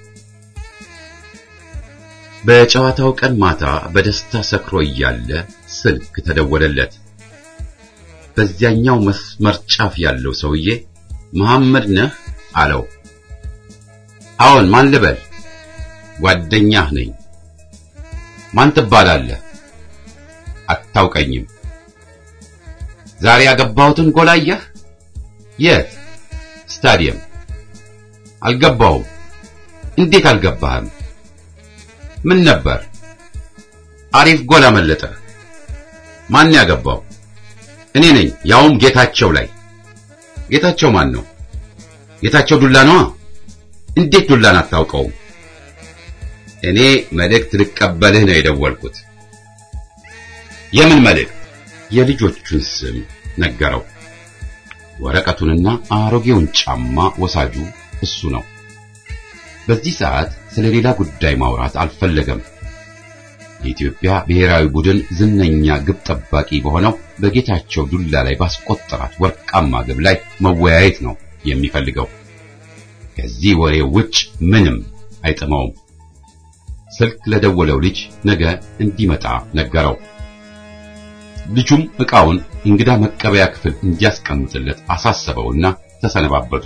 በጨዋታው ቀን ማታ በደስታ ሰክሮ እያለ ስልክ ተደወለለት። በዚያኛው መስመር ጫፍ ያለው ሰውዬ መሐመድ ነህ አለው። አዎን፣ ማን ልበል? ጓደኛህ ነኝ። ማን ትባላለህ? አታውቀኝም። ዛሬ ያገባሁትን ጎል አየህ? የት? ስታዲየም። አልገባሁም። እንዴት አልገባህም? ምን ነበር? አሪፍ ጎል አመለጠ። ማን ያገባው? እኔ ነኝ፣ ያውም ጌታቸው ላይ። ጌታቸው ማን ነው? ጌታቸው ዱላ ነዋ። እንዴት ዱላን አታውቀውም? እኔ መልእክት ልቀበልህ ነው የደወልኩት። የምን መልእክት? የልጆቹን ስም ነገረው። ወረቀቱንና አሮጌውን ጫማ ወሳጁ እሱ ነው። በዚህ ሰዓት ስለ ሌላ ጉዳይ ማውራት አልፈለገም። የኢትዮጵያ ብሔራዊ ቡድን ዝነኛ ግብ ጠባቂ በሆነው በጌታቸው ዱላ ላይ ባስቆጠራት ወርቃማ ግብ ላይ መወያየት ነው የሚፈልገው። ከዚህ ወሬ ውጭ ምንም አይጥመውም። ስልክ ለደወለው ልጅ ነገ እንዲመጣ ነገረው። ልጁም ዕቃውን እንግዳ መቀበያ ክፍል እንዲያስቀምጥለት አሳሰበውና ተሰነባበቱ።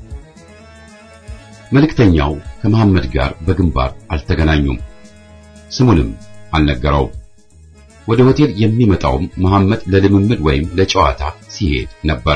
መልእክተኛው ከመሐመድ ጋር በግንባር አልተገናኙም። ስሙንም አልነገረውም። ወደ ሆቴል የሚመጣውም መሐመድ ለልምምድ ወይም ለጨዋታ ሲሄድ ነበር።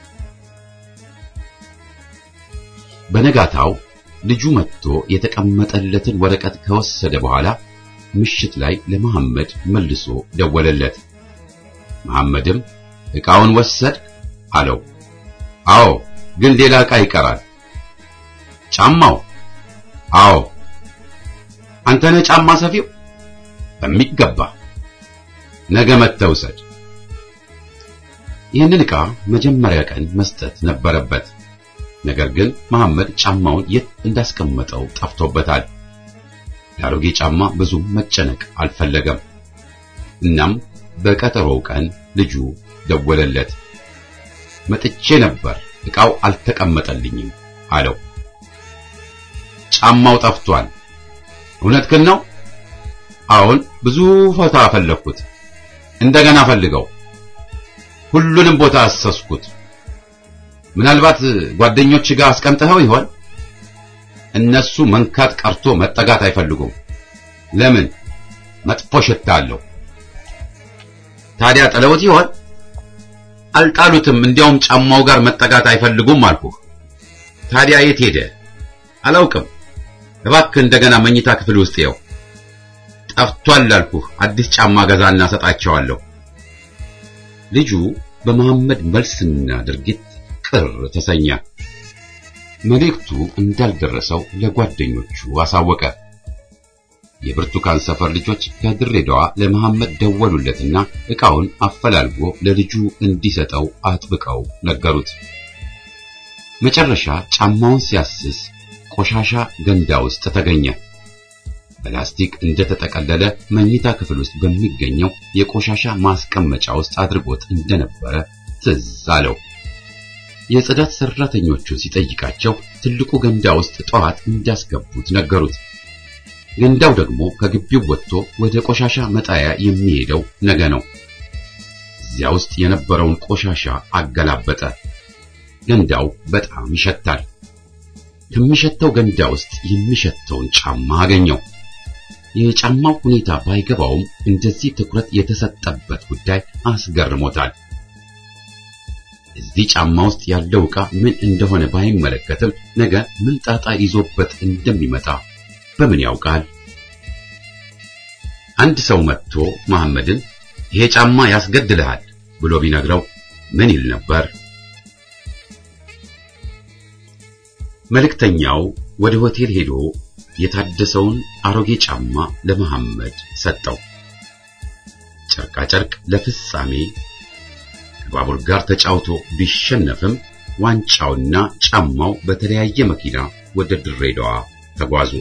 በነጋታው ልጁ መጥቶ የተቀመጠለትን ወረቀት ከወሰደ በኋላ ምሽት ላይ ለመሐመድ መልሶ ደወለለት። መሐመድም ዕቃውን ወሰድ አለው። አዎ፣ ግን ሌላ ዕቃ ይቀራል። ጫማው? አዎ። አንተ ነህ ጫማ ሰፊው? በሚገባ ነገ መጥተህ ውሰድ። ይህንን ዕቃ መጀመሪያ ቀን መስጠት ነበረበት። ነገር ግን መሐመድ ጫማውን የት እንዳስቀመጠው ጠፍቶበታል። የአሮጌ ጫማ ብዙም መጨነቅ አልፈለገም። እናም በቀጠሮው ቀን ልጁ ደወለለት። መጥቼ ነበር፣ ዕቃው አልተቀመጠልኝም አለው። ጫማው ጠፍቷል። እውነትህን ነው? አሁን ብዙ ቦታ ፈለግኩት። እንደገና ፈልገው። ሁሉንም ቦታ አሰስኩት። ምናልባት ጓደኞች ጋር አስቀምጠኸው ይሆን? እነሱ መንካት ቀርቶ መጠጋት አይፈልጉም። ለምን? መጥፎ ሽታ አለው። ታዲያ ጥለውት ይሆን? አልጣሉትም። እንዲያውም ጫማው ጋር መጠጋት አይፈልጉም አልኩህ። ታዲያ የት ሄደ? አላውቅም። እባክህ እንደገና መኝታ ክፍል ውስጥ ይኸው። ጠፍቷል አልኩህ። አዲስ ጫማ ገዛና ሰጣቸዋለሁ። ልጁ በመሐመድ መልስና ድርጊት ቅር ተሰኘ። መልእክቱ እንዳልደረሰው ለጓደኞቹ አሳወቀ። የብርቱካን ሰፈር ልጆች ከድሬዳዋ ለመሐመድ ደወሉለትና ዕቃውን አፈላልጎ ለልጁ እንዲሰጠው አጥብቀው ነገሩት። መጨረሻ ጫማውን ሲያስስ ቆሻሻ ገንዳ ውስጥ ተገኘ። በላስቲክ እንደተጠቀለለ መኝታ ክፍል ውስጥ በሚገኘው የቆሻሻ ማስቀመጫ ውስጥ አድርጎት እንደነበረ ትዝ አለው። የጽዳት ሰራተኞቹን ሲጠይቃቸው ትልቁ ገንዳ ውስጥ ጠዋት እንዳስገቡት ነገሩት። ገንዳው ደግሞ ከግቢው ወጥቶ ወደ ቆሻሻ መጣያ የሚሄደው ነገ ነው። እዚያ ውስጥ የነበረውን ቆሻሻ አገላበጠ። ገንዳው በጣም ይሸታል። ከሚሸተው ገንዳ ውስጥ የሚሸተውን ጫማ አገኘው። የጫማው ሁኔታ ባይገባውም እንደዚህ ትኩረት የተሰጠበት ጉዳይ አስገርሞታል። እዚህ ጫማ ውስጥ ያለው ዕቃ ምን እንደሆነ ባይመለከትም ነገ ምን ጣጣ ይዞበት እንደሚመጣ በምን ያውቃል? አንድ ሰው መጥቶ መሐመድን ይሄ ጫማ ያስገድልሃል ብሎ ቢነግረው ምን ይል ነበር? መልእክተኛው ወደ ሆቴል ሄዶ የታደሰውን አሮጌ ጫማ ለመሐመድ ሰጠው። ጨርቃ ጨርቅ ለፍጻሜ ከባቡር ጋር ተጫውቶ ቢሸነፍም ዋንጫውና ጫማው በተለያየ መኪና ወደ ድሬዳዋ ተጓዙ።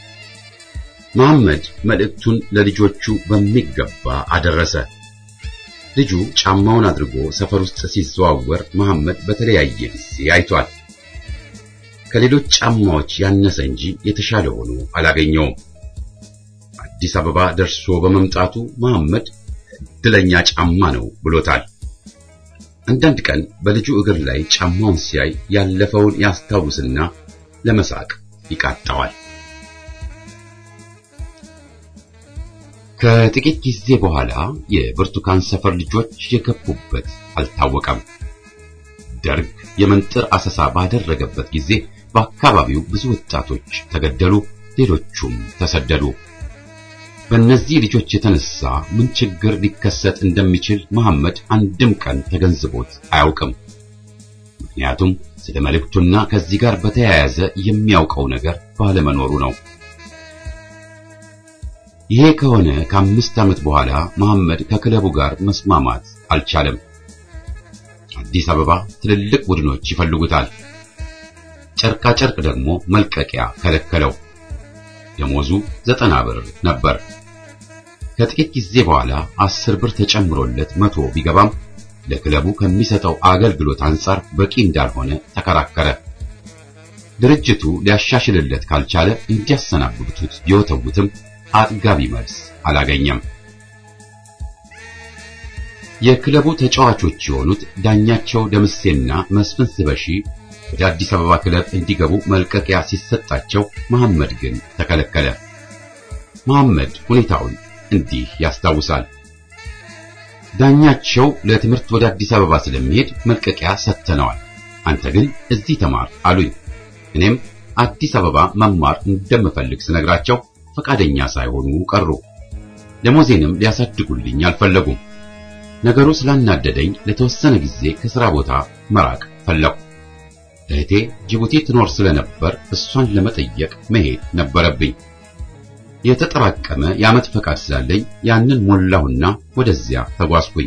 መሐመድ መልእክቱን ለልጆቹ በሚገባ አደረሰ። ልጁ ጫማውን አድርጎ ሰፈር ውስጥ ሲዘዋወር መሐመድ በተለያየ ጊዜ አይቷል። ከሌሎች ጫማዎች ያነሰ እንጂ የተሻለ ሆኖ አላገኘውም። አዲስ አበባ ደርሶ በመምጣቱ መሐመድ እድለኛ ጫማ ነው ብሎታል። አንዳንድ ቀን በልጁ እግር ላይ ጫማውን ሲያይ ያለፈውን ያስታውስና ለመሳቅ ይቃጣዋል። ከጥቂት ጊዜ በኋላ የብርቱካን ሰፈር ልጆች የገቡበት አልታወቀም። ደርግ የመንጥር አሰሳ ባደረገበት ጊዜ በአካባቢው ብዙ ወጣቶች ተገደሉ፣ ሌሎቹም ተሰደዱ። በእነዚህ ልጆች የተነሳ ምን ችግር ሊከሰት እንደሚችል መሐመድ አንድም ቀን ተገንዝቦት አያውቅም። ምክንያቱም ስለ መልእክቱና ከዚህ ጋር በተያያዘ የሚያውቀው ነገር ባለመኖሩ ነው። ይሄ ከሆነ ከአምስት ዓመት በኋላ መሐመድ ከክለቡ ጋር መስማማት አልቻለም። አዲስ አበባ ትልልቅ ቡድኖች ይፈልጉታል። ጨርቃ ጨርቅ ደግሞ መልቀቂያ ከለከለው። ደሞዙ ዘጠና ብር ነበር። ከጥቂት ጊዜ በኋላ አስር ብር ተጨምሮለት መቶ ቢገባም ለክለቡ ከሚሰጠው አገልግሎት አንጻር በቂ እንዳልሆነ ተከራከረ። ድርጅቱ ሊያሻሽልለት ካልቻለ እንዲያሰናብቱት ቢወተውትም አጥጋቢ መልስ አላገኘም። የክለቡ ተጫዋቾች የሆኑት ዳኛቸው ደምሴና መስፍን ስበሺ ወደ አዲስ አበባ ክለብ እንዲገቡ መልቀቂያ ሲሰጣቸው መሐመድ ግን ተከለከለ። መሐመድ ሁኔታውን እንዲህ ያስታውሳል። ዳኛቸው ለትምህርት ወደ አዲስ አበባ ስለሚሄድ መልቀቂያ ሰጥተነዋል፣ አንተ ግን እዚህ ተማር አሉኝ። እኔም አዲስ አበባ መማር እንደምፈልግ ስነግራቸው ፈቃደኛ ሳይሆኑ ቀሩ። ደሞዜንም ሊያሳድጉልኝ አልፈለጉም። ነገሩ ስላናደደኝ ለተወሰነ ጊዜ ከሥራ ቦታ መራቅ ፈለኩ። እህቴ ጅቡቲ ትኖር ስለነበር እሷን ለመጠየቅ መሄድ ነበረብኝ። የተጠራቀመ የዓመት ፈቃድ ስላለኝ ያንን ሞላሁና ወደዚያ ተጓዝኩኝ።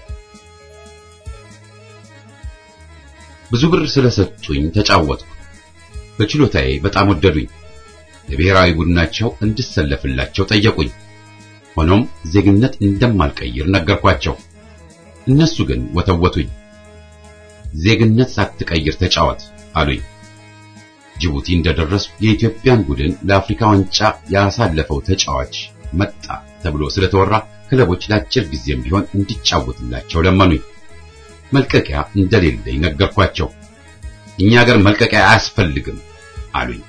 ብዙ ብር ስለሰጡኝ ተጫወትኩ። በችሎታዬ በጣም ወደዱኝ። ለብሔራዊ ቡድናቸው እንድሰለፍላቸው ጠየቁኝ። ሆኖም ዜግነት እንደማልቀይር ነገርኳቸው። እነሱ ግን ወተወቱኝ። ዜግነት ሳትቀይር ተጫወት አሉኝ። ጅቡቲ እንደደረስኩ የኢትዮጵያን ቡድን ለአፍሪካ ዋንጫ ያሳለፈው ተጫዋች መጣ ተብሎ ስለተወራ ክለቦች ለአጭር ጊዜም ቢሆን እንዲጫወትላቸው ለመኑኝ። መልቀቂያ እንደሌለኝ ነገርኳቸው። እኛ ሀገር መልቀቂያ አያስፈልግም አሉኝ።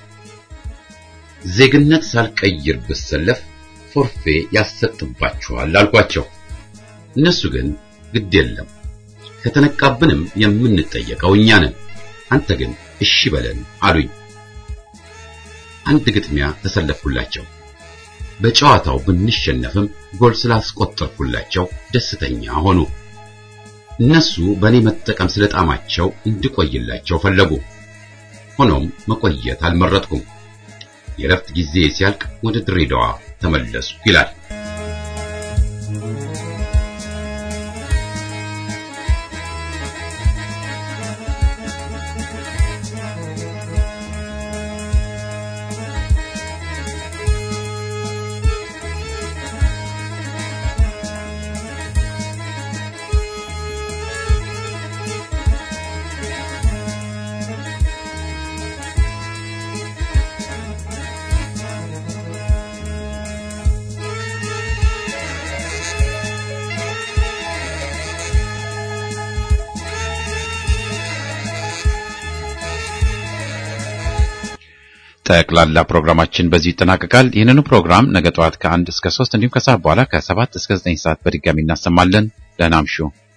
ዜግነት ሳልቀይር ብሰለፍ ፎርፌ ያሰጥባችኋል አልኳቸው። እነሱ ግን ግድ የለም ከተነቃብንም የምንጠየቀው እኛ ነን፣ አንተ ግን እሺ በለን አሉኝ። አንድ ግጥሚያ ተሰለፍኩላቸው። በጨዋታው ብንሸነፍም ጎል ስላስቆጠርኩላቸው ደስተኛ ሆኑ። እነሱ በእኔ መጠቀም ስለጣማቸው እንድቆይላቸው ፈለጉ። ሆኖም መቆየት አልመረጥኩም። የረፍት ጊዜ ሲያልቅ ወደ ድሬዳዋ ተመለስኩ ይላል። ጠቅላላ ፕሮግራማችን በዚህ ይጠናቀቃል። ይህንኑ ፕሮግራም ነገ ጠዋት ከአንድ እስከ ሶስት እንዲሁም ከሰዓት በኋላ ከሰባት እስከ ዘጠኝ ሰዓት በድጋሚ እናሰማለን። ደህና እምሹ።